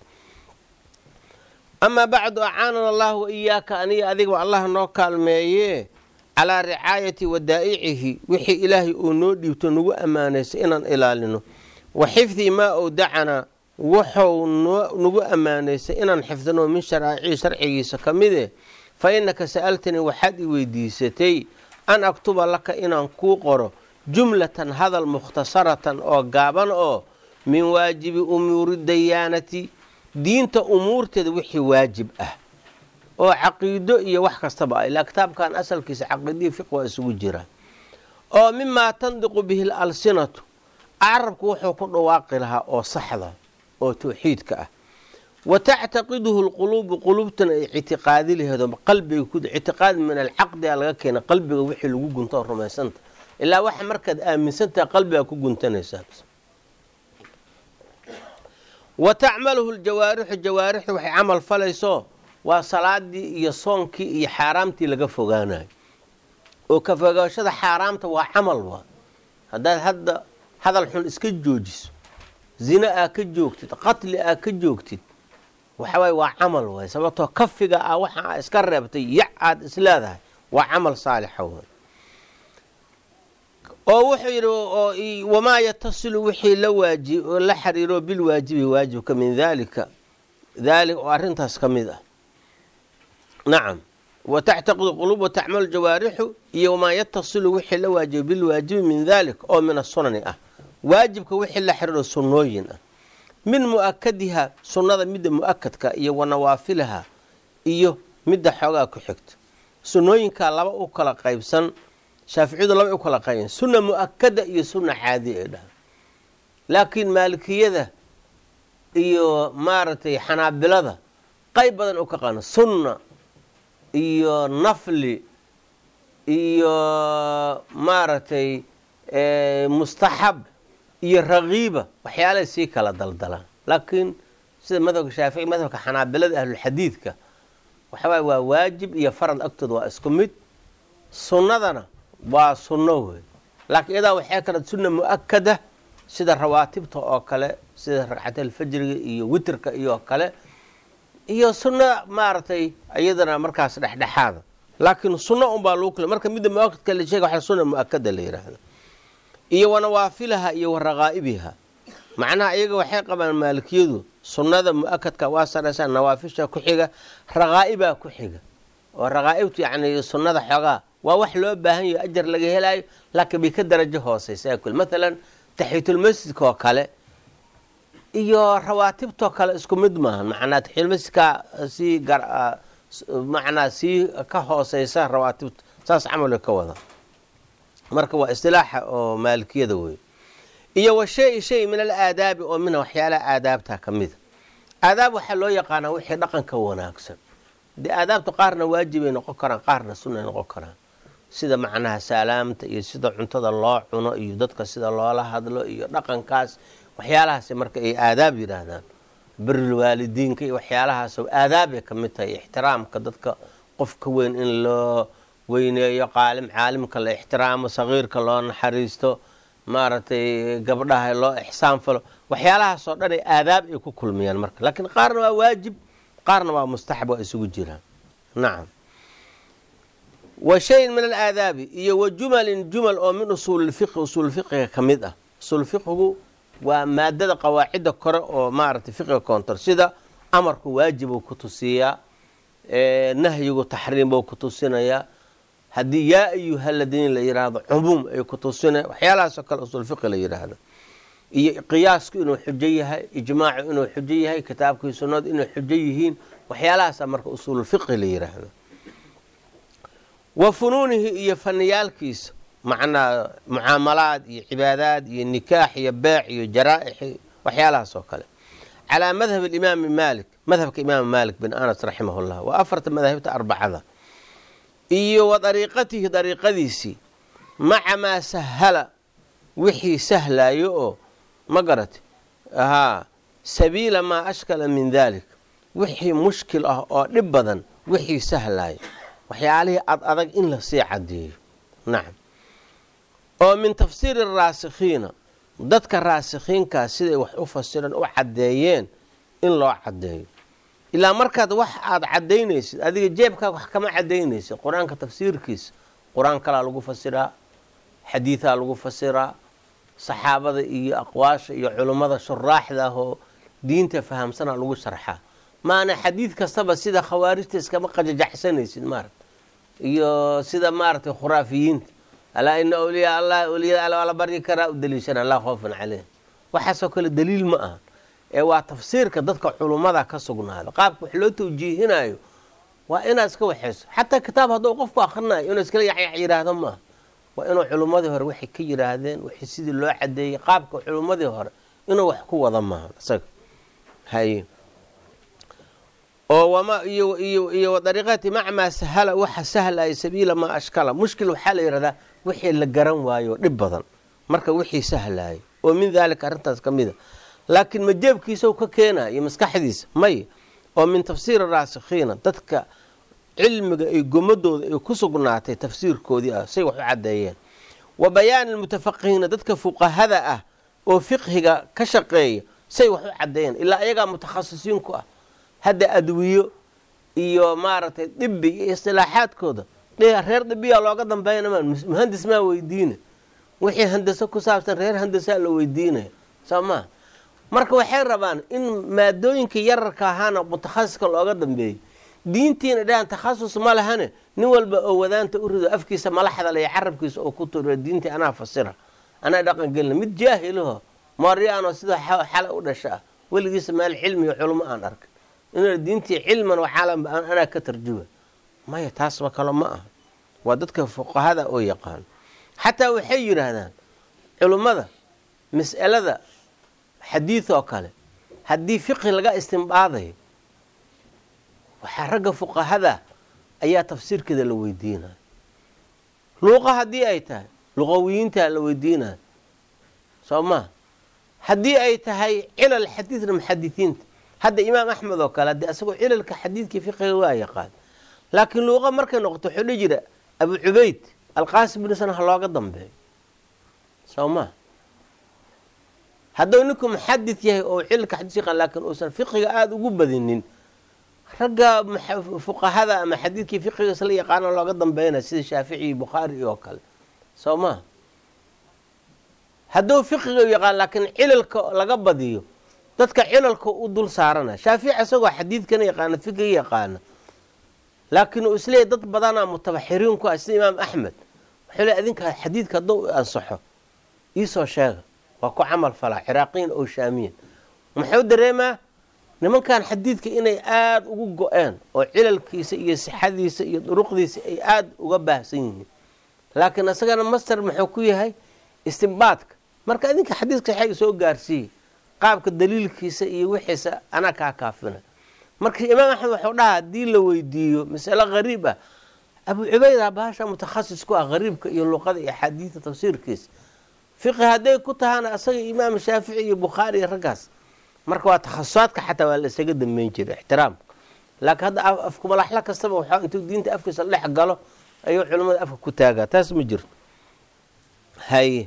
amaa bacdu acaanana allahu wa iyaaka aniga adigba allah noo kaalmeeye calaa ricaayati wadaa'icihi wixii ilaahay uu noo dhiibto nagu ammaanaysay inaan ilaalino wa xifdii maa owdacanaa wuxuu nagu ammaanaysay inaan xifdino min sharaacii sharcigiisa ka mide fa innaka sa'altanii waxaad i weydiisatay an aktuba laka inaan kuu qoro jumlatan hadal mukhtasaratan oo gaaban oo min waajibi umuuri dayaanati diinta umuurteeda wixii waajib ah oo caqiido iyo wax kastaba ah ilaa kitaabkan asalkiisa caqiidihii fiq waa isugu jiraa oo mimaa tandiqu bihi lalsinatu carabku wuxuu ku dhawaaqi lahaa oo saxda oo tawxiidka ah wa tactaqiduhu lquluubu quluubtana ay ictiqaadi laheedo qalbiga ku ictiqaad min alcaqdiga laga keena qalbiga wixii lagu gunto oo rumaysanta ilaa waxa markaad aaminsantaha qalbigaa ku guntanaysaa wa tacmaluhu ljawaarixu jawaarixdu waxay camal falayso waa salaadii iyo soonkii iyo xaaraamtii laga fogaanayo oo ka fogaashada xaaraamta waa camal waa haddaad hadda hadal xun iska joojiso zina aa ka joogtid qatli aa ka joogtid waxawaaye waa camal waay sababtoo kafiga ah waxa aa iska reebtay yac aad isleedahay waa camal saalixa waay oo wuxuu yidhi wamaa yatasilu wixii la waaji la xiriiro bilwaajibi waajibka min dalika daali oo arrintaas ka mid ah nacam wa tactaqidu quluub wa tacmalu jawaarixu iyo wamaa yatasilu wixii la waajibo bilwaajibi min dalik oo min asunani ah waajibka wixii la xiriiro sunnooyin ah min mu'akadiha sunnada midda mu'akadka iyo wa nawaafilaha iyo midda xoogaa ku xigta sunnooyinkaa laba u kala qaybsan shaaficiyadu laba u kala qaybsan sunna mu'akada iyo sunna caadi ay dhaha laakiin maalikiyada iyo maaragtay xanaabilada qayb badan u ka qaana sunna iyo nafli iyo maaragtay mustaxab iyo rakiiba waxyaalay sii kala daldalaan laakiin sida madhabka shaafici madhabka xanaabilada ahlulxadiidka waxawaay waa waajib iyo farad agtooda waa isku mid sunnadana waa sunno wey laakiin iyadaa waxay kala sunna mu'akada sida rawaatibta oo kale sida ragcatalfajriga iyo witrka iyo kale iyo sunna maaragtay iyadana markaas dhexdhexaada laakiin sunno unbaa lagu kale marka midda muakadka la sheega waxa sunna mu'akada la yidhaahda iyo wa nawaafilaha iyo wa raqaa'ibiha macnaha iyaga waxay qabaan maalikiyadu sunnada mu'akadka waa saraysaa nawaafisha ku xiga raqaa'ibaa ku xiga oo raqaa'ibtu yacni sunnada xoogaa waa wax loo baahan yaho ajar laga helaayo laakiin bay ka darajo hooseysa kul maalan taxiyatulmasjidka oo kale iyo rawaatibtoo kale isku mid maaha macnaa taxiyatulmasjidka sii macnaa sii ka hooseysa rawaatibta saas camalka ka wada marka waa istilaaxa oo maalikiyada wey iyo wa shay shay min alaadaabi oo mina waxyaalaha aadaabta ka mida aadaab waxaa loo yaqaanaa wixii dhaqanka wanaagsan dee aadaabta qaarna waajibay noqon karaan qaarna sunnay noqon karaan sida macnaha saalaamta iyo sida cuntada loo cuno iyo dadka sida loola hadlo iyo dhaqankaas waxyaalahaas marka ay aadaab yidhaahdaan berilwaalidiinka iyo waxyaalahaas aadaabay ka mid tahay ixtiraamka dadka qofka weyn in loo weyneeyo qaalim caalimka la ixtiraamo sagiirka loo naxariisto maaragtay gabdhaha loo ixsaan falo waxyaalahaasoo dhan ay aadaab ay ku kulmiyaan marka laakiin qaarna waa waajib qaarna waa mustaxab waa isugu jiraan nacam wa shayin min alaadaabi iyo wa jumalin jumal oo min usuulilfiqhi usuulfiqiga ka mid ah usuulfiqhigu waa maadada qawaacidda kore oo maaragtay fiqiga koontor sida amarku waajibuu ku tusiyaa nahyigu taxriimbuu ku tusinayaa haddii yaa ayuha ladiin la yidhaahdo cumuum ay ku tusinaya waxyaalahaasoo kale usuulfiqi la yidhaahdo iyo qiyaasku inuu xujo yahay ijmaacu inuu xujo yahay kitaabkii sunnadu inay xujo yihiin waxyaalahaasa marka usuululfiqhi la yidhaahdo wa funuunihi iyo faniyaalkiisa macnaa mucaamalaad iyo cibaadaad iyo nikaax iyo beec iyo jaraaix waxyaalahaas oo kale calaa madhab alimaami maalik madhabka imaam maalik bin anas raximah llah waa afarta madaahibta arbacada iyo wa dariiqatihi dariiqadiisii maca maa sahala wixii sahlaayo oo ma garati haa sabiila maa ashkala min dalik wixii mushkil ah oo dhib badan wixii sahlaayo waxyaalihii ad adag in lasii cadeeyo nacam oo min tafsiiri araasikhiina dadka raasikhiinkaa siday wax u fasireen u caddeeyeen in loo caddeeyo ilaa markaad wax aada caddaynaysid adiga jeebkaaga wax kama caddaynaysid qur-aanka tafsiirkiisa qur-aan kalaa lagu fasiraa xadiidaa lagu fasiraa saxaabada iyo aqwaasha iyo culummada shuraaxda ah oo diinta fahamsanaa lagu sharxaa maana xadiid kastaba sida khawaarijta iskama qajajaxsanaysid maarata iyo sida maaragtay khuraafiyiinta alaa ina awliyaa allah awliyada alla waa la baryi karaa u daliishana laa khoofan caleyh waxaasoo kale daliil ma aha ee waa tafsiirka dadka culummada ka sugnaada qaabka wax loo tawjiihinayo waa inaad iska waxayso xataa kitaab hadduu qofku akrinayo inuu iskala yaxyax yidhaahdo maaha waa inuu culummadii hore waxay ka yidhaahdeen wixii sidii loo cadeeyey qaabka culummadii hore inuu wax ku wada maaha isaga haye oo wama iyo iyo iyo wadariiqati maca maa sahala waxa sahlaya sabiila maa ashkala mushkil waxaa la yidhahdaa wixii la garan waayo dhib badan marka wixii sahlaya oo min daalika arrintaas ka mida laakiin ma jeebkiisa ka keenaya iyo maskaxdiisa may oo min tafsiiri raasikhiina dadka cilmiga ay gomadooda ay ku sugnaatay tafsiirkoodii ah say wax u caddeeyeen wa bayaani almutafaqihiina dadka fuqahada ah oo fiqhiga ka shaqeeya say wax u caddeeyeen ilaa ayagaa mutakhasisiin ku ah hadda adwiyo iyo maaragtay dibi iyo istilaaxaadkooda reer dibiyaa looga dambeeyana ma muhandis maa weydiina wixii handaso ku saabsan reer handasaa la weydiinaya soo maa marka waxay rabaan in maadooyinka yararka ahaana mutakhasiska looga dambeeyo diintiina dhahan takhasus ma lahane nin walba oo wadaanta u rido afkiisa malaxda le carabkiisa oo ku turiyo diintii anaa fasira anaa dhaqan gelina mid jaahilaho mooryaanoo sida xala u dhasha ah weligiisa meel cilmi iyo culmo aan arkay in diintii cilman waxaalan anaa ka tarjuma maya taasba kalo ma aha waa dadka fuqahada oo yaqaan xataa waxay yidhaahdaan culummada mas'alada xadiid oo kale haddii fiqhi laga istimbaadayo waxaa ragga fuqahada ayaa tafsiirkeeda la weydiinaya luuqa haddii ay tahay luqawiyiintaa la weydiinaya soo maa haddii ay tahay cilal xadiidna muxadisiinta hadda imaam axmed oo kale haddii asagoo cilalka xadiidkii fiqiga waa yaqaan laakiin luuqa markay noqoto wuxuu dhi jira abu cubayd alqaasim binu sana ha looga dambeeyo soo maa hadduu ninku muxadid yahay oo cilalka xadiis yaqaan laakiin uusan fiqiga aada ugu badinin ragga fuqahada ama xadiidkii fiqiga isla yaqaana looga dambeynaya sida shaafici iyo bukhaari oo kale soo maa hadduu fiqiga yaqaan laakiin cilalka laga badiyo dadka cilalka u dul saarana shaafici isagoo xadiidkana yaqaana fiqiga yaqaana laakiin uu isleeyahy dad badanaa mutabaxiriin ku ah sida imaam axmed wuxuu le adinka xadiidka hadduu ansaxo iisoo sheega waa ku camal falaa ciraaqiyin oo shaamiyan muxuu dareemaa nimankan xadiidka inay aada ugu go-een oo cilalkiisa iyo sixadiisa iyo duruqdiisa ay aada uga baahsan yihiin laakiin isagana master muxuu ku yahay istimbaadka marka idinka xadiidka saxiiga soo gaarsiiyey qaabka daliilkiisa iyo wixiisa anaa kaa kaafina marka imaam axmed wuxuu dhaha haddii la weydiiyo masalo qariib ah abu cubayda bahasha mutakhasis ku ah qariibka iyo luqada iyo axaadiida tafsiirkiisa fiqi hadday ku tahaana asaga imaam shaafici iyo bukhaari iyo raggaas marka waa takhasusaadka xataa waa la isaga dambeyn jiray ixtiraamka laakiin hadda afkumalaxla kastaba waxaa intuu diinta afkiisa dhex galo ayuu culimmada afka ku taagaa taas ma jirto haye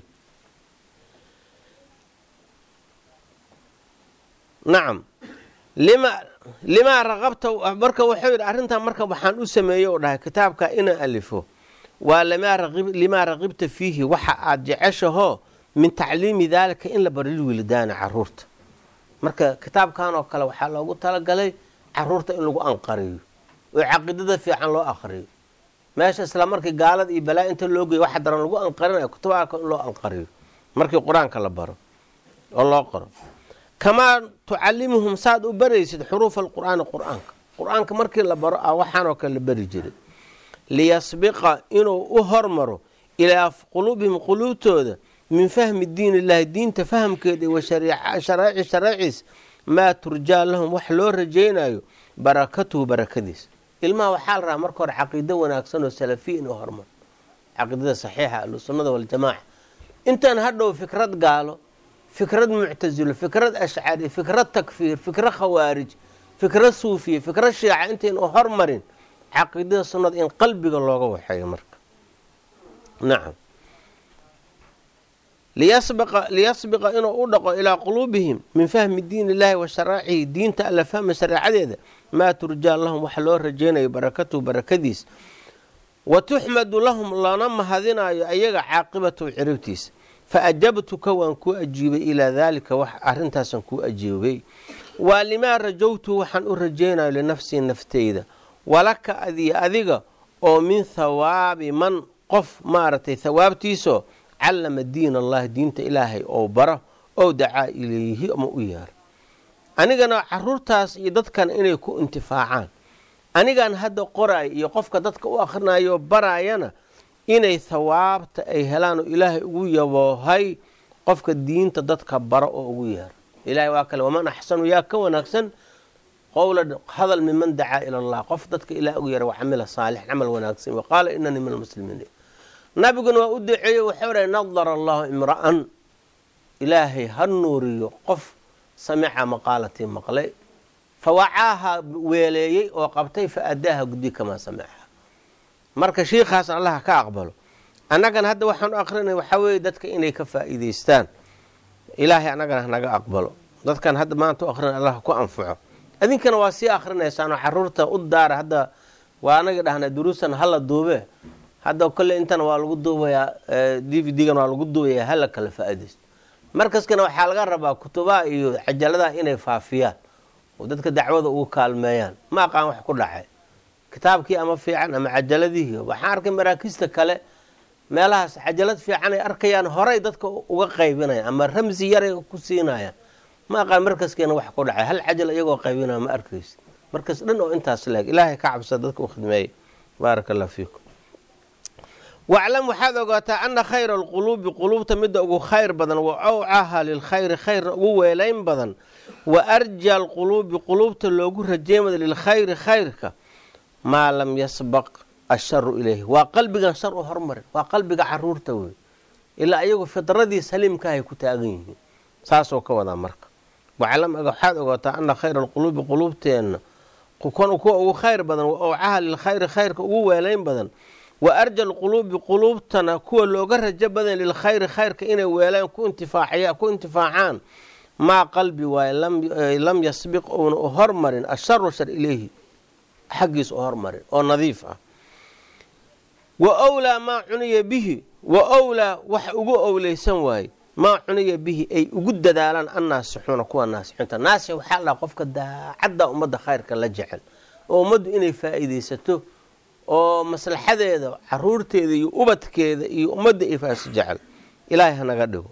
nacam lima limaa raqabta marka wuxuu yidhi arrintan marka waxaan u sameeyey oo dhahay kitaabka inaan alifo waa limaa raqibta fiihi waxa aad jeceshahoo min tacliimi daalika in la baro lilwildaana caruurta marka kitaabkan oo kale waxaa loogu talagalay caruurta in lagu anqariyo oo caqiidada fiican loo aqriyo meesha isla markii gaalada iyo balaa inta loo geeyo waxa daran lagu anqarinayo kutubaalka in loo anqariyo markii qur-aanka la baro oo loo qoro kamaa tucalimuhum saad u baraysid xuruufa alqur'aani qur-aanka qur-aanka markii la baro ah waxaanoo kale la bari jiray liyasbiqa inuu u hormaro ilaa quluubihim quluubtooda min fahmi diin illahi diinta fahamkeeda wa sharaaci sharaaciis maa turjaa lahum wax loo rajaynayo barakatuhu barakadiisa ilmaha waxaa la rahaa marka hore caqiido wanaagsan oo salafiya inuu hormaro caqiidada saxiixa ahlusunnada waljamaaca intaan hadhow fikrad gaalo fikrad muctasilo fikrad ashcari fikrad takfiir fikrad khawaarij fikrad suufiya fikrad shiica intaynu hormarin caqiidada sunnada in qalbiga looga waxeeyo marka nacam liyasbiqa inuu u dhaqo ilaa quluubihim min fahmi diin illaahi wa sharaacihi diinta alla fahma shareecadeeda maa turjaa lahum waxa loo rajaynayo barakatuhu barakadiis wa tuxmadu lahum lana mahadinayo ayaga caaqibatahu ciribtiisa fa ajabtuka waan kuu ajiibay ilaa daalika wax arrintaasaan kuu ajiibay waa limaa rajowtu waxaan u rajaynayo linafsii nafteyda walaka adiyo adiga oo min thawaabi man qof maaragtay thawaabtiisoo callama diin allahi diinta ilaahay oo baro oo dacaa ilayhi ama u yeero anigana caruurtaas iyo dadkan inay ku intifaacaan anigan hadda qoraayo iyo qofka dadka u akhrinayo baraayana inay thawaabta ay helaan oo ilaahay ugu yaboohay qofka diinta dadka baro oo ugu yeero ilahay waa kale waman axsanu yaa ka wanaagsan qowla hadal miman dacaa ila allah qof dadka ilaah ugu yeera wacamila saalix camal wanaagsan wa qaala inanii min almuslimiin nabiguna waa u duceeyey wuxuu dhahay nadara allahu imra'an ilaahay ha nuuriyo qof samica maqaalatii maqlay fa wacaaha weeleeyey oo qabtay fa addaaha gudi kamaa samicaha marka shiikhaas allaha ka aqbalo annagana hadda waxaan u akrinay waxaa weeye dadka inay ka faa'iidaystaan ilaahay annagana hanaga aqbalo dadkan hadda maanta u akrinay allah ku anfaco idinkana waa sii akrinaysaanoo caruurta u daara hadda waa anaga dhahnay duruusan hala duube hadda kolle intana waa lagu duubayaa d v d-gan waa lagu duubayaa hala kala faa-idaysto markaskana waxaa laga rabaa kutubaha iyo cajaladaha inay faafiyaan oo dadka dacwada ugu kaalmeeyaan ma aqaan wax ku dhacay kitaabkii ama fiican ama cajaladihii waxaan arkay maraakiista kale meelahaas cajalad fiican ay arkayaan horay dadka uga qaybinayaan ama ramsi yaray ku siinayaan ma aqaan markaskeena wax ku dhacay hal cajal iyagoo qaybinaya ma arkaysa markas dhan oo intaas leeg ilaahay ka cabsa dadka u khidmeeya baaraka allah fiikum waclam waxaad ogaataa ana khayra alquluubi quluubta midda ugu khayr badan wa awcaha lilkhayri khayrna ugu weelayn badan wa arja alquluubi quluubta loogu rajeymada lilkhayri khayrka maa lam yasbaq asharu ilayhi waa qalbigan shar u hormarin waa qalbiga caruurta wey ilaa iyagu fidradii saliimkaahay ku taagan yihiin saasoo ka wadaa marka waclam waxaad ogaataa ana khayra alquluubi quluubteenna kuwa ugu khayr badan wa awcaha lilkhayri khayrka ugu weelayn badan wa arja alquluubi quluubtana kuwa looga rajo badan lilkhayri khayrka inay weelaan ku intifaacaan maa qalbi waaye lam yasbiq uuna u hormarin asharu shar ilayhi xaggiis u hormarin oo nadiif ah wa wlaa maa cuniya bihi wa wlaa wax ugu owleysan waaye maa cuniya bihi ay ugu dadaalaan annaasixuuna kuwa naasixuunta naasix waxaa la qofka daacadda ummadda khayrka la jecel oo ummaddu inay faa'iidaysato oo maslaxadeeda caruurteeda iyo ubadkeeda iyo ummadda ay faasi jecel ilaahay hanaga dhigo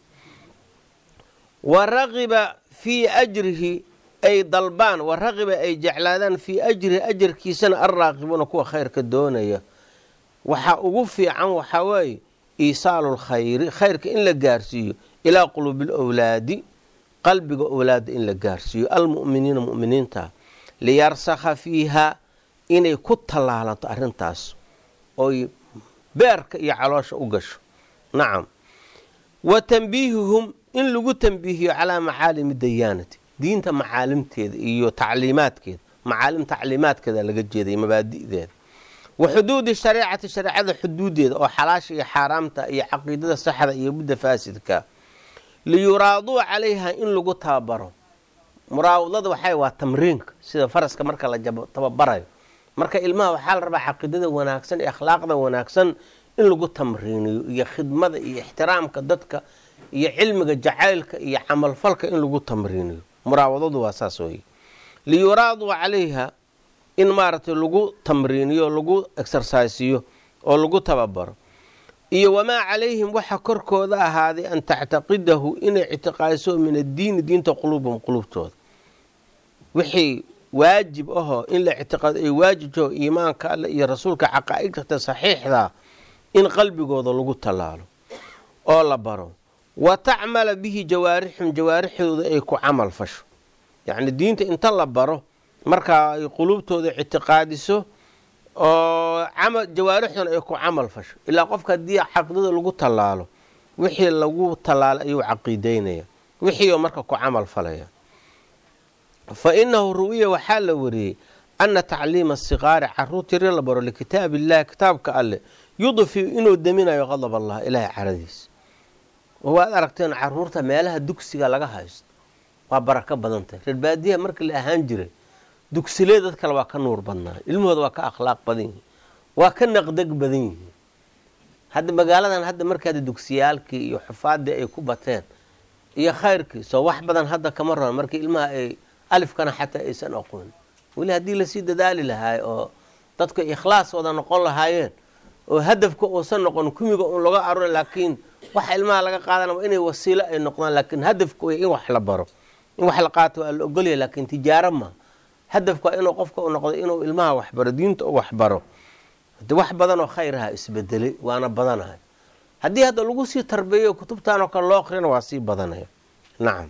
wa raqiba fii ajrihi ay dalbaan wa raqiba ay jeclaadaan fii ajrihi ajarkiisana alraaqibuuna kuwa khayrka doonaya waxaa ugu fiican waxaa weeye iisaalu lkhayri khayrka in la gaarsiiyo ilaa quluubi lwlaadi qalbiga owlaada in la gaarsiiyo almu'miniina mu'miniinta liyarsakha fiiha inay ku tallaalanto arrintaas oy beerka iyo caloosha u gasho nacam wa tanbiihuhum in lagu tanbiihiyo calaa macaalimi dayaanati diinta macaalimteeda iyo tacliimaadkeeda macaalim tacliimaadkeeda laga jeeday mabaadi'deeda wa xuduudi shareecati shareecada xuduudeeda oo xalaasha iyo xaaraamta iyo caqiidada saxda iyo midda faasidka liyuraaduu calayha in lagu tababaro muraawadada waxay waa tamriinka sida faraska marka la tababarayo marka ilmaha waxaa la rabaa caqiidada wanaagsan iyo akhlaaqda wanaagsan in lagu tamriiniyo iyo khidmada iyo ixtiraamka dadka iyo cilmiga jacaylka iyo camalfalka in lagu tamriiniyo muraawadadu waa saas weye liyuraaduu calayha in maaragtay lagu tamriiniyo lagu exersaisiyo oo lagu tababaro iyo wamaa calayhim waxa korkooda ahaaday an tactaqidahu inay ictiqaadiso min addiini diinta quluubahum quluubtooda wixii waajib ahoo in la ictiqaado ay waajibto iimaanka alle iyo rasuulka caqaa'idta saxiixda in qalbigooda lagu tallaalo oo la baro wa tacmala bihi jawaarixum jawaarixdooda ay ku camal fasho yacni diinta inta la baro markaa ay quluubtooda ictiqaadiso oo jawaarixduna ay ku camal fasho ilaa qofka haddii caqiidada lagu tallaalo wixii lagu tallaalo ayuu caqiideynaya wixiioo marka ku camal falaya fa inahu ru'ya waxaa la wariyey ana tacliima asiqaari caruurta yar la baro likitaab illahi kitaabka alleh yudfiu inuu deminayo qadab allah ilaahay caradiisa waad aragteen caruurta meelaha dugsiga laga haysto waa barako badantahy reer baadiyaha markii la ahaan jiray dugsilee dad kale waa ka nuur badnaa ilmahooda waa ka akhlaaq badan yihiin waa ka naqdeg badan yihiin hadda magaaladan hadda marka hadda dugsiyaalkii iyo xufaadii ay ku bateen iyo khayrkii soo wax badan hadda kama raban markii ilmaha ay alifkana xataa aysan aqoon weli haddii lasii dadaali lahaay oo dadka ikhlaas wada noqon lahaayeen oo hadafka uusan noqon kumiga un laga arura laakiin waxa ilmaha laga qaadanaba inay wasiilo ay noqdaan laakiin hadafka way in wax la baro in wax la qaato waa la ogolyahay laakiin tijaaro ma hadafka waa inuu qofka u noqdo inuu ilmaha waxbaro diinta u waxbaro de wax badan oo khayraha isbedelay waana badanahay haddii hadda lagu sii tarbeeyo kutubtan oo kale loo akrina waa sii badanaya nacam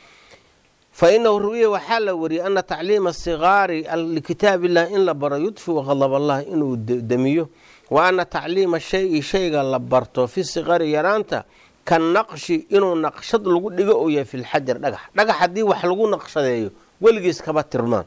fa inahu ru'ya waxaa la wariyey ana tacliima asigaari likitaab illah in la baro yudfiu qadab allah inuu demiyo wa ana tacliima shayi shayga la barto fi sigari yaraanta ka naqshi inuu naqshad lagu dhigo uu yahay fi lxajar dhagax dhagax haddii wax lagu naqshadeeyo weligiis kaba tirmaan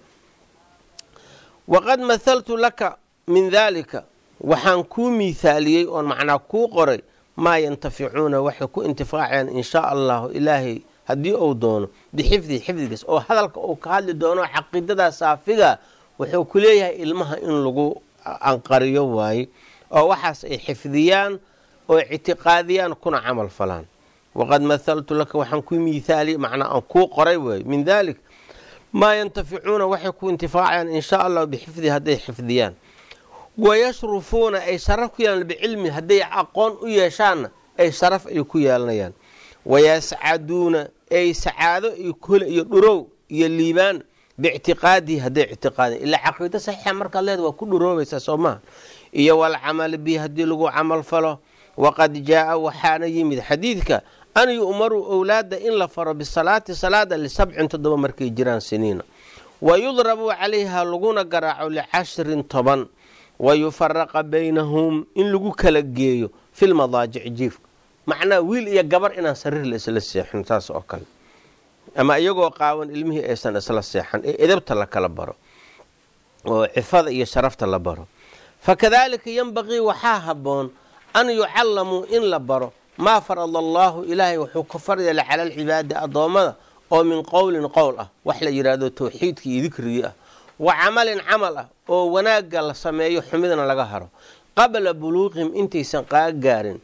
waqad mahaltu laka min daalika waxaan kuu miithaaliyey oon macnaa kuu qoray maa yantaficuuna waxay ku intifaacayaan in shaa allahu ilaahay haddii uu doono bixifdihi xifdigiis oo hadalka uu ka hadli doono caqiidadaa saafiga wuxuu ku leeyahay ilmaha in lagu anqariyo waaye oo waxaas ay xifdiyaan oo ictiqaadiyaan kuna camal falaan waqad mahaltu laka waxaan ku miithaaliyey macnaa aan kuu qoray waaye min daalik maa yantaficuuna waxay ku intifaacayaan in shaa allahu bixifdihi hadday xifdiyaan wayashrufuuna ay sharaf ku yeelan bicilmi hadday aqoon u yeeshaanna ay sharaf ay ku yeelanayaan wayascaduuna ay sacaado iyo kole iyo dhurow iyo liibaan biictiqaadihi hadday ictiqaadiyan ilaa caqiido saxiixa markaad leeda waa ku dhuroobaysaa soo maha iyo walcamali bihi haddii lagu camal falo waqad jaaa waxaana yimid xadiidka an yu'maruu owlaada in la faro bisalaati salaada lisabcin toddoba markay jiraan siniina wa yudrabuu calayha laguna garaaco licashrin toban wa yufaraqa baynahum in lagu kala geeyo filmadaajici jiifka macnaa wiil iyo gabar inaan sariir la isla seexin saas oo kale ama iyagoo qaawan ilmihii aysan isla seexan ee edabta la kala baro oo cifada iyo sharafta la baro fakadaalika yanbaqii waxaa habboon an yucallamuu in la baro maa farada allaahu ilaahay wuxuu ka faryala cala alcibaadi addoommada oo min qowlin qowl ah wax la yidhaahdo towxiidkii iyo dikrigii ah wa camalin camal ah oo wanaagga la sameeyo xumidna laga haro qabla buluuqihim intaysan qaagaarin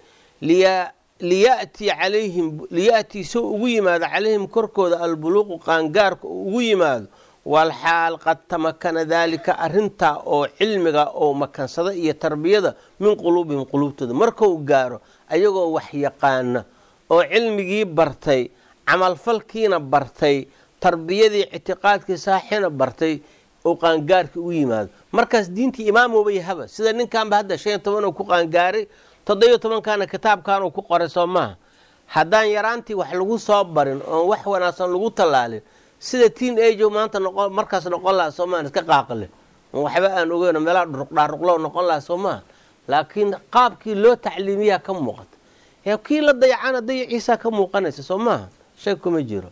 liyatii calayhim liyatii soo ugu yimaado calayhim korkooda albuluuqu qaangaarka uu ugu yimaado walxaal qad tamakana daalika arintaa oo cilmiga oo makansada iyo tarbiyada min quluubihim quluubtooda markuu gaaro ayagoo wax yaqaana oo cilmigii bartay camalfalkiina bartay tarbiyadii ictiqaadkii saaxina bartay oo qaangaarka u yimaado markaas diintii imaamooba yahaba sida ninkanba hadda shan iyo toban oo ku qaangaaray toddobiyo tobankaana kitaabkan uu ku qoray soo maaha haddaan yaraantii wax lagu soo barin oon wax wanaagsan lagu tallaalin sida tiin ajo maanta noqo markaas noqon laha soo maaha iska qaaqile waxba aan ogeyn meelaha dhuruqdhaaruqlo noqon laha soo maaha laakiin qaabkii loo tacliimiyaa ka muuqata ee kii la dayacana dayaciisaa ka muuqanaysa soo maaha shay kuma jiro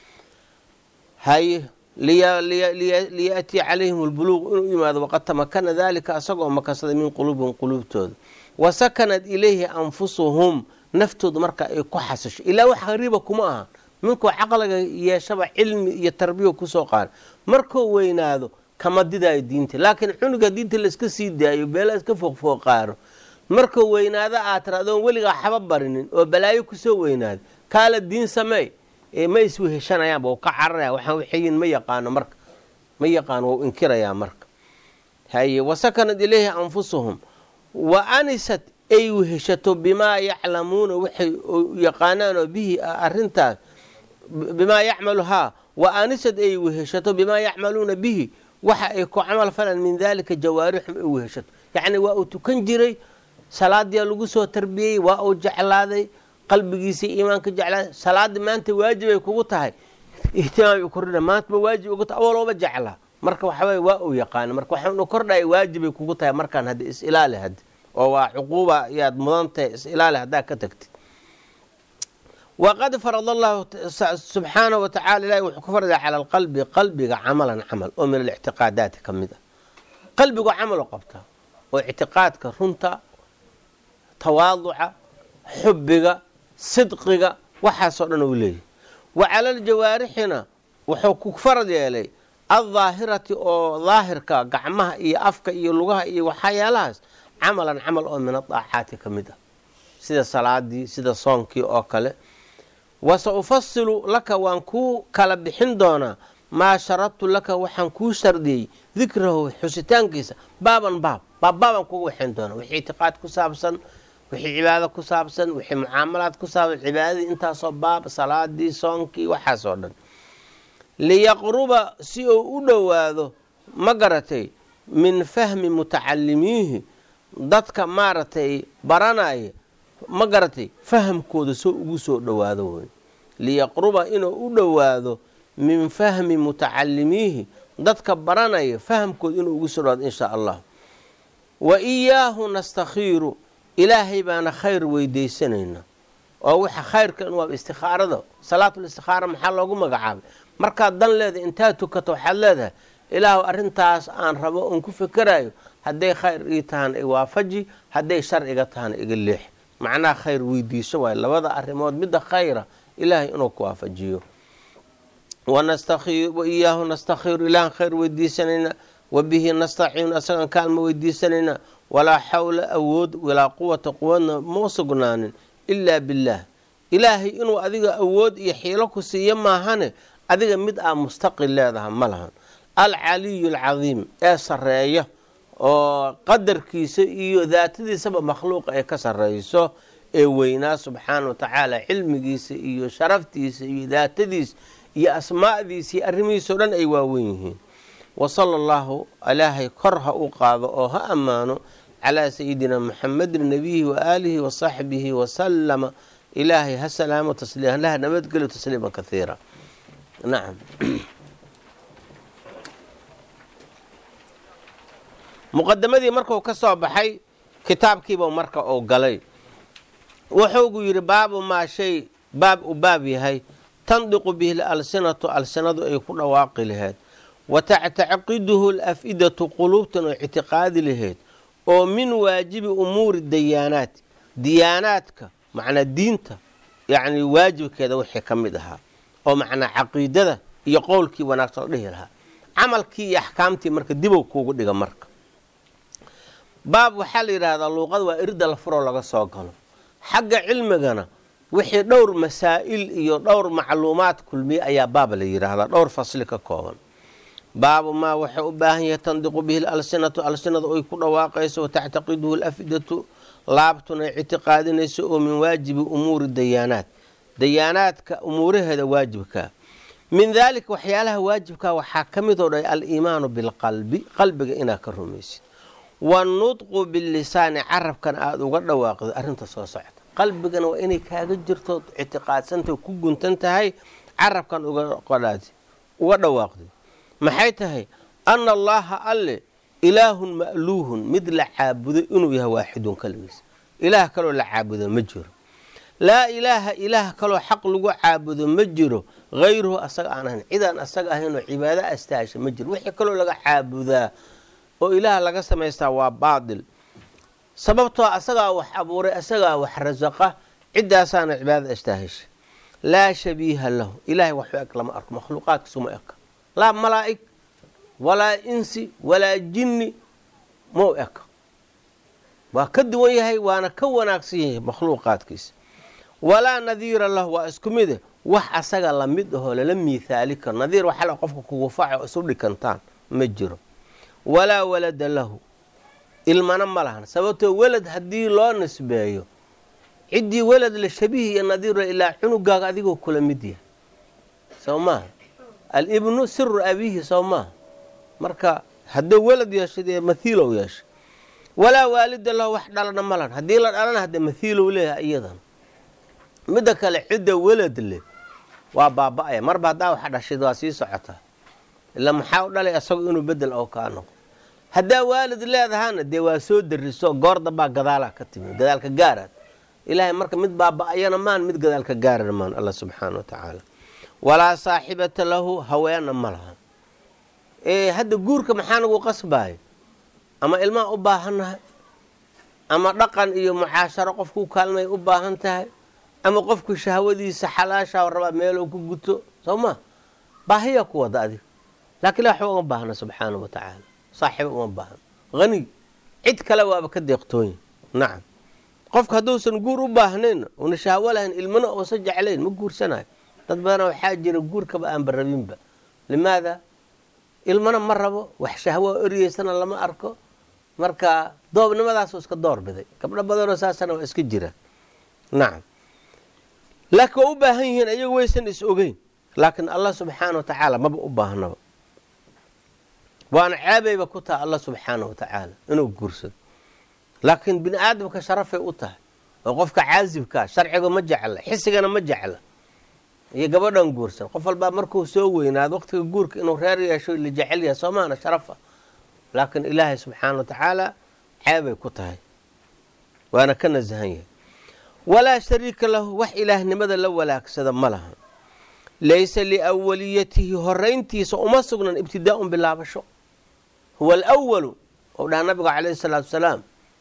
haye liyaatiya calayhim lbuluuq inuu yimaado waqad tamakana dalika asagoo makasaday min quluubihim quluubtooda wa sakanat ilayhi anfusuhum naftooda marka ay ku xasisho ilaa wax hariiba kuma aha minkuu caqliga yeeshaba cilmi iyo tarbiya kusoo qaada markuu weynaado kama didaayo diinta laakiin cunuga diinta laiska sii daayo beela iska fooqfooqaaro markuu weynaado aad tira adoon weligaa xaba barinin oo balaayo kusoo weynaado kaala diin sameey ma isweheshanayaanba u ka cararaya waxaan waxayin ma yaqaano marka ma yaqaano wau inkirayaa marka haye wasakanad ilayhi anfusuhum wa anisat ay weheshato bimaa yaclamuuna waxay yaqaanaanoo bihi arintaas bimaa yacmalu haa wa anisat ay weheshato bimaa yacmaluuna bihi waxa ay ku camal falaan min daalika jawaarixum ay weheshato yacni waa uu tukan jiray salaadiyaa lagu soo tarbiyey waa uu jeclaaday qalbigiisii iimaanka jeclaaday salaadii maanta waajibay kugu tahay ihtimaam kordhina maantaba waajib ugu tahay awalooba jeclaa marka waxaweye waa uu yaqaana marka waxaanu kordhaya waajibay kugu tahay markaan hadda is ilaali hadda oo waa cuquuba yaad mudan tahay is ilaali haddaa ka tagtid waqad farad allahu subxaana wa tacala ilahi wuxuu ku farada cala alqalbi qalbiga camalan camal oo min alictiqaadaati ka mid ah qalbigu camalo qabtaa oo ictiqaadka runta tawaaduca xubbiga sidqiga waxaasoo dhan uu leeyahy wa cala aljawaarixina wuxuu ku farad yeelay aldaahirati oo daahirka gacmaha iyo afka iyo lugaha iyo waxyaalahaas camalan camal oo min adaacaati ka mid ah sida salaadii sida soonkii oo kale wase ufasilu laka waan kuu kala bixin doonaa maa sharadtu laka waxaan kuu shardiyey dikrahu xusitaankiisa baaban baab baabbaabaan kugu waxayn doonaa wixii itiqaad ku saabsan wixii cibaado ku saabsan wixii mucaamalaad ku saabsan cibaadadii intaasoo baab salaadii soonkii waxaasoo dhan liyaqruba si uu u dhowaado ma garatay min fahmi mutacalimiihi dadka maaragtay baranaya ma garatay fahamkooda soo ugu soo dhowaado wey liyaqruba inuu u dhowaado min fahmi mutacalimiihi dadka baranaya fahamkooda inuu ugu soo dhowaado inshaa allah wa iyaahu nastakhiiru ilaahay baana khayr weydiisanayna oo waxa khayrka in waa istikhaarada salaatul istikhaara maxaa loogu magacaabay markaad dan leedahay intaad tukato waxaad leedahay ilaahu arrintaas aan rabo oon ku fekerayo hadday khayr ii tahana i waafaji hadday shar iga tahana iga leex macnaha khayr weydiiso waayo labada arrimood midda khayra ilaahay inuu ku waafajiyo wa iyaahu nastakhiiru ilaahan khayr weydiisanayna wa bihi nastaciinu asagaan kaalma weydiisanayna walaa xawla awood walaa quwata quwadna ma sugnaanin ilaa billaah ilaahay inuu adiga awood iyo xiilo ku siiyo maahane adiga mid aa mustaqil leedaha ma lahan alcaliyu alcadiim ee sareeya oo qadarkiisa iyo daatadiisaba makhluuqa ay ka sarreyso ee weynaa subxaana wa tacaala cilmigiisa iyo sharaftiisa iyo daatadiisa iyo asmaa'diisa iyo arrimihiisa o dhan ay waawen yihiin wa sala allahu ilaahay kor ha u qaado oo ha ammaano calaa sayidina muxamedin nabiyihi wa aalihi wa saxbihi wasalama ilaahay ha salaamo tasliima laha nabadgelyo tasliima kathiira nacam muqadamadii markuu ka soo baxay kitaabkiiba marka uu galay wuxuugu yidhi baabu maa shay baab u baab yahay tandiqu bihi alsinatu alsinadu ay ku dhawaaqi laheyd wa tactaciqiduhu laf'idatu quluubtan oo ictiqaadi laheyd oo min waajibi umuuri dayaanaat diyaanaadka macnaa diinta yacni waajibkeeda wixii ka mid ahaa oo macnaa caqiidada iyo qowlkii wanaagsan oo dhihi lahaa camalkii iyo axkaamtii marka dibow kuugu dhiga marka baab waxaa la yidhaahdaa luuqada waa irda la furoo laga soo galo xagga cilmigana wixii dhowr masaa'il iyo dhowr macluumaad kulmiye ayaa baab la yidhaahdaa dhowr fasli ka kooban baabu maa waxay u baahan yahay tandiqu bihi alsinatu alsinada oy ku dhawaaqayso watactaqiduhu lafidatu laabtuna ictiqaadinayso oo min waajibi umuuri dayaanaat dayaanaadka umuuraheeda waajibkaa min daalika waxyaalaha waajibkaa waxaa ka mid oo dhay aliimaanu bilqalbi qalbiga inaad ka rumaysid wanudqu bilisaani carabkan aada uga dhawaaqdo arrinta soo socota qalbigana waa inay kaaga jirto ictiqaadsanta ku guntan tahay carabkan uga dhawaaqdo maxay tahay ana allaha alle ilaahun ma'luuhun mid la caabudo inuu yahay waaxidun kaligiis ilaah kaloo la caabudo ma jiro laa ilaaha ilaah kaloo xaq lagu caabudo ma jiro hayruhu asaga aan ahayn cidaan asaga ahaynoo cibaado astaasha ma jiro wixii kaloo laga caabudaa oo ilaah laga samaystaa waa baatil sababtoo asagaa wax abuuray asagaa wax rasaqa ciddaasaana cibaadada astaahasha laa shabiiha lahu ilaahay waxu eg lama arko makhluuqaadkiisuma eka laa malaa'ig walaa insi walaa jinni mau eka waa ka duwan yahay waana ka wanaagsan yahay makhluuqaadkiisa walaa nadiira lahu waa isku mide wax asaga lamid ahoo lala miithaali karo nadiir waxala qofka kugu faca oo isu dhikantaan ma jiro walaa walada lahu ilmana ma lahan sababtoo welad haddii loo nisbeeyo ciddii welad la shabiih iyo nadiiro ilaa cunugaaga adigoo kula mid yahay soo maaha alibnu siru abiihi soo maaha marka hadduu welad yeesha dee mathiilow yeesha walaa waalida lahu wax dhalana ma lahan haddii la dhalana hadde mathiilow leeyahay iyadan midda kale cidda welad leh waa baaba-aya marba haddaa wax dhashid waa sii socotaa ilaa maxaa u dhalay isagu inuu bedel oo kaa noqo haddaa waalid leedahana dee waa soo dariso goor dambaa gadaala ka timi gadaalka gaaraad ilaahay marka mid baaba-ayana maan mid gadaalka gaarana maan alla subxaana wa tacaala walaa saaxibata lahu haweena ma laha hadda guurka maxaa nagu qasbaaya ama ilmaha u baahannahay ama dhaqan iyo mucaasharo qofkuu kaalmay u baahan tahay ama qofku shahwadiisa xalaashaa rabaa meeluu ku guto soo ma baahiyaa ku wada adig laakiin waxba uma baahna subxaana wa tacaala saaxiiba uma baahna hani cid kale waaba ka deeqtoonya nacam qofka hadduusan guur u baahnayn una shahwo lahayn ilmana uusan jeclayn ma guursanayo dad badana waxaa jira guurkaba aanba rabinba limaada ilmana ma rabo wax shahwoa oryeysana lama arko marka doobnimadaasuu iska door biday gabdho badanoo saasana waa iska jira nacam laakiin waa u baahan yihiin ayagu waysan is ogeyn laakiin allah subxaana wa tacaala maba u baahnaba waana ceebayba ku tahay allah subxaana wa tacaala inuu guursado laakiin bini aadamka sharafay u tahay oo qofka caasibkaa sharciga ma jecla xisigana ma jecla iyo gabadhan guursan qof walbaa markuu soo weynaado waqtiga guurka inuu reer yeesho la jecel yahay soomaana sharafa laakiin ilaahay subxaana wa tacaala ceebay ku tahay waana ka nasahan yahay walaa shariika lahu wax ilaahnimada la walaagsada ma laha laysa liawaliyatihi horayntiisa uma sugnan ibtidaa'un bilaabasho huwa alwalu ou dhaha nabigu calayhi salaatu wasalaam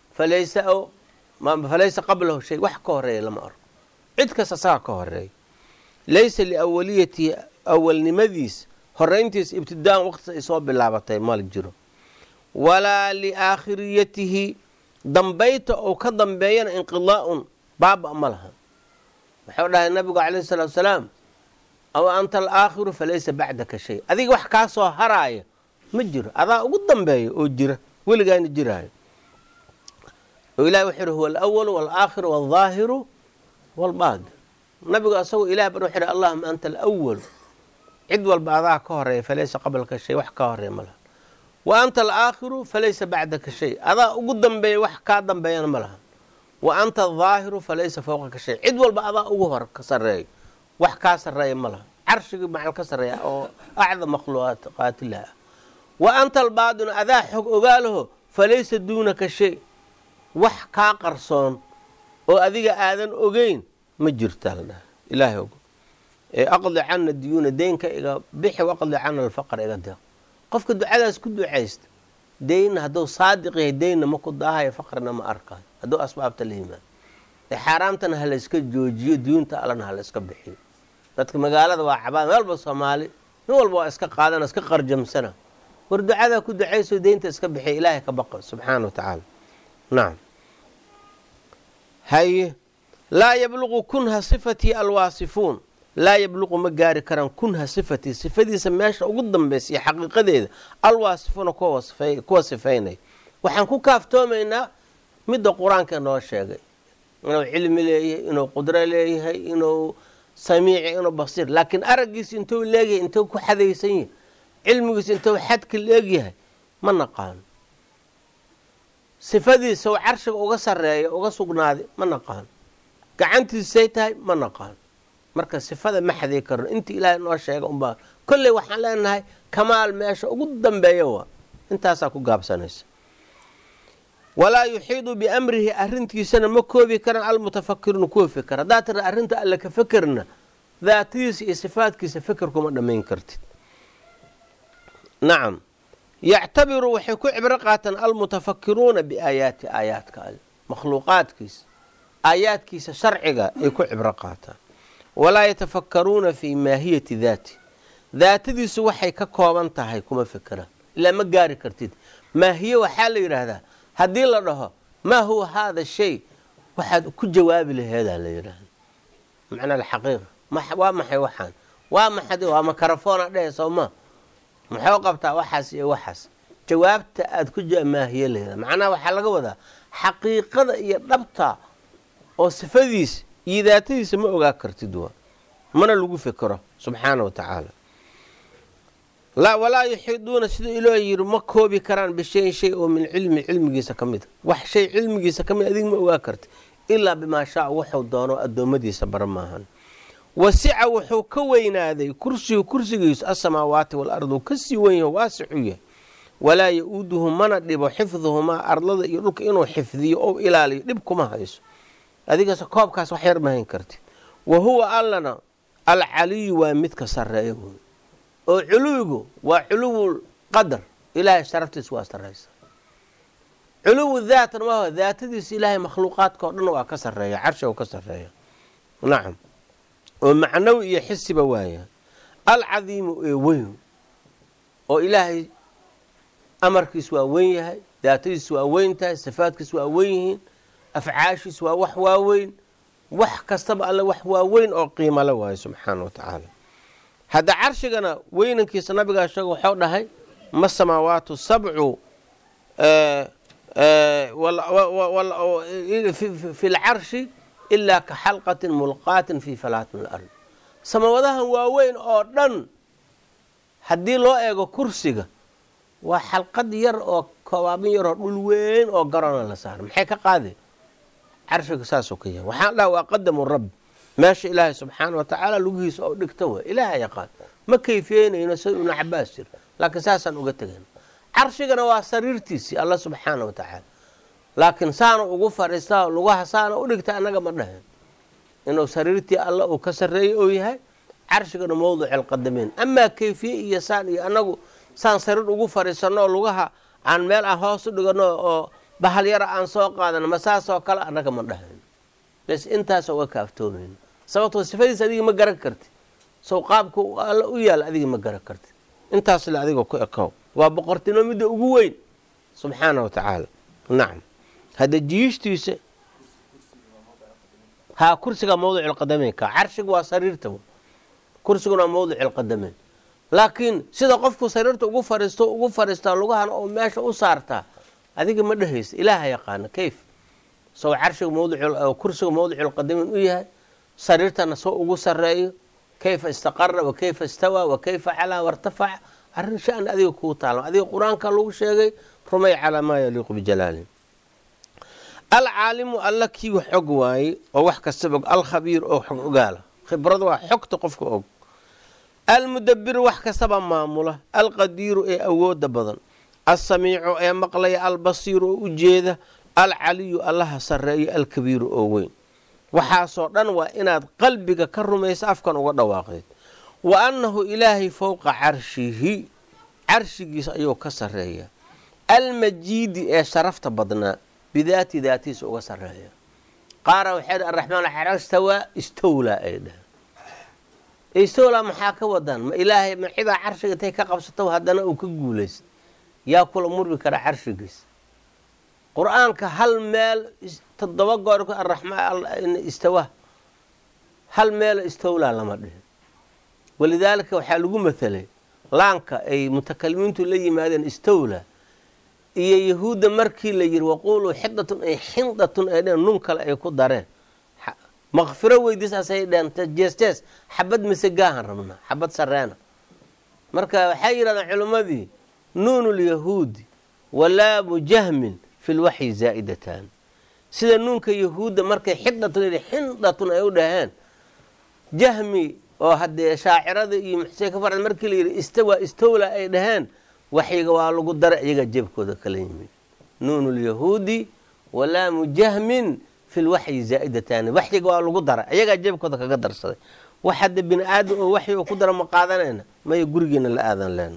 falaysa qablahu shay wax ka horeeya lama arko cid kasta sagaa ka horeeya laysa liawaliyatihi awalnimadiis horayntiisa ibtidaa'un waqtiis ay soo bilaabatay mal jiro walaa liaakhiriyatihi dambayta ou ka dambeeyana inqidaa'un baaba ma laha wuxuu dhahay nabigu calayhi salaatu wasalaam aw anta alaakhiru falaysa bacdaka shay adiga wax kaa soo haraaya ma jiro adaa ugu dambeeya oo jira weligaana jiraayo oo ilahi wuxuu yihi huwa alawalu walaakhiru waldaahiru walbaadi nabigu asagoo ilah ban wuxuu yihi allahuma anta alawalu cid walba adaa ka horeeya falaysa qablaka shay wax ka horeeya ma laha wa anta alaakhiru falaysa bacdaka shay adaa ugu dambeeya wax kaa dambeeyana ma laha wa anta adaahiru falaysa fowqaka shay cid walba adaa ugu hor ka sareeyo wax kaa sareeya ma laha carshigii macal ka sareeya oo acdam makhluuqaatilah ah wa anta albaadinu adaa xog ogaalaho falaysa duunaka shay wax kaa qarsoon oo adiga aadan ogeyn ma jirtaa la dhaha ilaahay og ee aqdi cana diyuuna deynka iga bixi waqdi cana alfaqr iga deeq qofka ducadaas ku ducaysta deynna hadduu saadiq yahay deynna ma ku daahayo faqrina ma arkayo hadduu asbaabta la yimaado ee xaaraamtana ha layska joojiyo diyuunta allana ha layska bixiyo dadka magaalada waa cabaan meel walba soomaali nin walba waa iska qaadana iska qarjamsana war ducadaa ku ducayso deynta iska bixiya ilaahay ka baqa subxaana wa tacaala nacam haye laa yabluqu kunha sifatii alwaasifuun laa yabluqu ma gaari karaan kunha sifatii sifadiisa meesha ugu dambaysa iyo xaqiiqadeeda alwaasifuuna kuwa sifaynaya waxaan ku kaaftoomaynaa midda qur-aanka noo sheegay inuu cilmi leeyahay inuu qudro leeyahay inuu samiici inuu basiir laakiin araggiisa intuu leegyahay intuu ku xadaysan yahay cilmigiisa intuu xadka leegyahay ma naqaano sifadiisa u carshiga uga sareeya uga sugnaaday ma naqaano gacantiisay tahay ma naqaano marka sifada ma xaday karno intii ilaahay noo sheega unbaa kolley waxaan leenahay kamaal meesha ugu dambeeya waa intaasaa ku gaabsanaysa walaa yuxiidu biamrihi arrintiisana ma koobi karaan almutafakiruuna kuwa fikr haddaad tira arrinta alle ka fekerna daatadiisa iyo sifaadkiisa feker kuma dhammayn kartid nacam yactabiru waxay ku cibro qaataan almutafakiruuna biaayaati aayaadka alle makhluuqaadkiisa aayaadkiisa sharciga ay ku cibro qaataan walaa yatafakaruuna fii maahiyati daati daatadiisu waxay ka kooban tahay kuma fekeraan ilaa ma gaari kartid maahiye waxaa la yidhaahdaa haddii la dhaho maa huwa haada shay waxaad ku jawaabi laheedaa la yidhaahda macnaa alxaqiiqa waa maxay waxaan waa maxad waa makarafoona dhehe soo ma maxuu qabtaa waxaas iyo waxaas jawaabta aad ku maahiye laheeda macnaha waxaa laga wadaa xaqiiqada iyo dhabta oo sifadiisa iyo daatadiisa ma ogaa kartid waa mana lagu fekero subxaana wa tacaala walaa yuxiiduuna sida iloo yiri ma koobi karaan bishayin shay oo min cilmi cilmigiisa ka mid a wax shay cilmigiisa ka mid adig ma ogaa karti ilaa bimaa shaa wuxuu doono addoommadiisa bara maahan wasica wuxuu ka weynaaday kursigu kursigiisu asamaawaati waalardu kasii wenyaho waasixu yahay walaa ya-uuduhu mana dhibo xifduhumaa ardlada iyo dhulka inuu xifdiyo ou ilaaliyo dhib kuma hayso adigase koobkaas wax yar mahayn karti wa huwa allana alcaliyu waa midka sareeya wey oo culuwigu waa culuwu qadar ilaahay sharaftiisa waa saraysa culuwu daatan maaho daatadiisa ilaahay makhluuqaadka o dhan waa ka sareeya carshiga ka sareeya nacam oo macnawi iyo xisiba waaya alcadiimu ee weyn oo ilaahay amarkiis waa weyn yahay daatadiis waa weyn tahay sifaadkiis waa weyn yihiin afcaashiis waa wax waaweyn wax kastaba alle wax waaweyn oo qiimale waayo subxaana wa tacaala hadda carshigana weynankiisa nabigaa sheega waxuu dhahay ma samaawaatu sabcu fi lcarshi ilaa ka xalqatin mulqaatin fi falaatin alard samawadahan waaweyn oo dhan haddii loo eego kursiga waa xalqad yar oo kobaabin yaroo dhul weyn oo garona la saara maxay ka qaadeen carshiga saasuu ka yahay waxaan dhaha waa qadamu rabbi meesha ilaahay subxaana wa tacaala lugihiisa oo dhigta way ilaaha yaqaan ma kayfiyeynayno sida ibnu cabaas jir laakiin saasaan uga tegayna carshigana waa sariirtiisii alla subxaana wa tacaala laakiin saana ugu fadhiistaa lugaha saana u dhigta annaga ma dhahen inuu sariirtii alla uu ka sarreeyey oo yahay carshigana mawdic alqadameyn amaa kayfiye iyo saan iyo annagu saan sariir ugu fadhiisanno oo lugaha aan meel aan hoos u dhigano oo bahal yara aan soo qaadano ma saasoo kale annaga ma dhahen bes intaasoo uga kaaftoomayno sababtoo sifadiis adiga ma garan karti sow qaabka alla u yaala adiga ma garan karti intaas le adiga ku ekow waa boqortinimo midda ugu weyn subxaana wa tacaala nacam hadda jiishtiisa haa kursiga mawdic lqadameynka carshiga waa sariirta kursiguna waa mawdic lqadameyn laakiin sida qofku sariirta ugu fariisto ugu fariistaa lugahana oo meesha u saartaa adiga ma dhehaysa ilaaha yaqaana kayf sow carshiga mawdikursiga mawdic lqadameyn u yahay sariirtana soo ugu sareeyo kayfa istaqara wa kayfa istawaa wa kayfa calaa wartafaca arrin shan adiga kuu taala adiga qur-aanka lagu sheegay rumay calaa maa yaliiqu bijalaali alcaalimu alla kii wax og waaye oo wax kastaba og alkhabiir oo xog ogaala khibrada waa xogta qofka og almudabiru wax kastaba maamula alqadiiru ee awooda badan alsamiicu ee maqlaya albasiiru oo ujeeda alcaliyu allaha sareeyo alkabiiru oo weyn waxaasoo dhan waa inaad qalbiga ka rumaysa afkan uga dhawaaqdeed wa annahu ilaahay fowqa carshihi carshigiisa ayuu ka sareeya almajiidi ee sharafta badnaa bidaati daatiisa uga sareeya qaara waxay dh araxmaan xero istawaa istowlaa ay dhaheen istowlaa maxaa ka wadaan ma ilaahay ma cidaa carshiga intay ka qabsato haddana uu ka guulaysta yaa kula murmi kara carshigiisa qur-aanka hal meel toddoba goor araxmaan istawa hal meelo istowlaa lama dhihin walidaalika waxaa lagu mathalay laanka ay mutakalimiintu la yimaadeen istowlaa iyo yahuudda markii la yiri waquuluu xidatun ay xindatun ay dheen nun kale ay ku dareen makfiro weydiisaasay dheen jees-jees xabad misegaahan rabnaa xabad sareena marka waxay yidhahdeen culimmadii nuunu lyahuudi walaamu jahmin fi lwaxyi zaa'idatan sida nuunka yahuudda markay xidatun xindatun ay u dhaheen jahmi oo haddee shaacirada iyo muxsee ka farad markii la yidhi istawa istowla ay dhaheen waxyiga waa lagu dara iyagaa jeebkooda kala yimid nuunu lyahuudi walaamu jahmin fi lwaxyi zaa'idataani waxyiga waa lagu dara iyagaa jeebkooda kaga darsaday wax hadda bini aadam oo waxyi oo ku dara ma qaadanayna maya gurigeena la aadan leena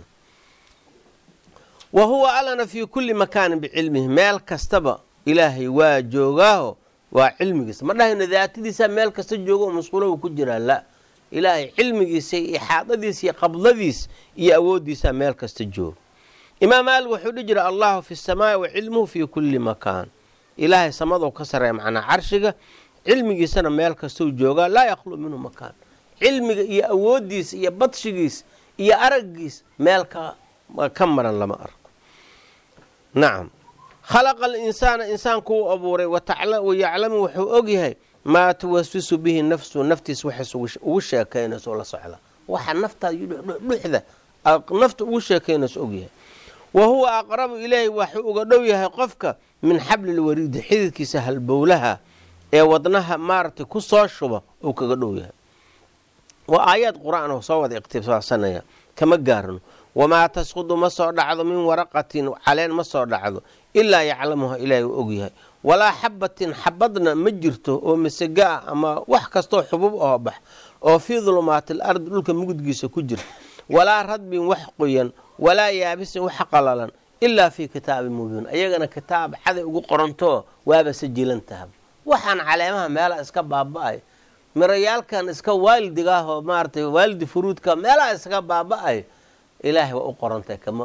wa huwa allana fii kulli makaanin bicilmihi meel kastaba ilaahay waa joogaaho waa cilmigiisa ma dhahayno daatadiisa meel kasta joogo oo masquulow ku jiraa la ilaahay cilmigiisa iyo ixaadadiisa iyo qabdadiis iyo awooddiisa meel kasta jooga imaam maalik wuxuu dhihi jira allahu fi samaai wa cilmuhu fii kulli makaan ilaahay samadou ka sarreeya macnaa carshiga cilmigiisana meel kastou joogaa laa yakhlu minhu makaan cilmiga iyo awooddiisa iyo badshigiis iyo araggiis meel ka maran lama arko nacam khalaqa alinsaana insaankuu abuuray wayaclamu wuxuu ogyahay maa tuwaswisu bihi nafsu naftiis waxays ugu sheekaynayso oo la socda waxa naftaada dhuxda nafta ugu sheekaynayso ogyahay wa huwa aqrabu ilayhi waxuu uga dhow yahay qofka min xablilwariidi xididkiisa halbowlaha ee wadnaha maaragtay ku soo shuba uu kaga dhow yahay waa aayaad qur-aan oo soo wada iqtibaassanaya kama gaarno wamaa tasqudu ma soo dhacdo min waraqatin caleen ma soo dhacdo ilaa yaclamuha ilaahay uu ogyahay walaa xabatin xabadna ma jirto oo masega ah ama wax kastoo xubub oo bax oo fii dulumaatil ardi dhulka mugudgiisa ku jirta walaa radbin wax qoyan walaa yaabisin wax qalalan ilaa fii kitaabin mubiin ayagana kitaab caday ugu qorantoo waaba sajilan tahab waxaan caleemaha meelaha iska baaba-ay mirayaalkan iska waalidigaahoo maaratay waalidi furuudka meelaha iska baaba-ay ilaahay waa u qorantahay kama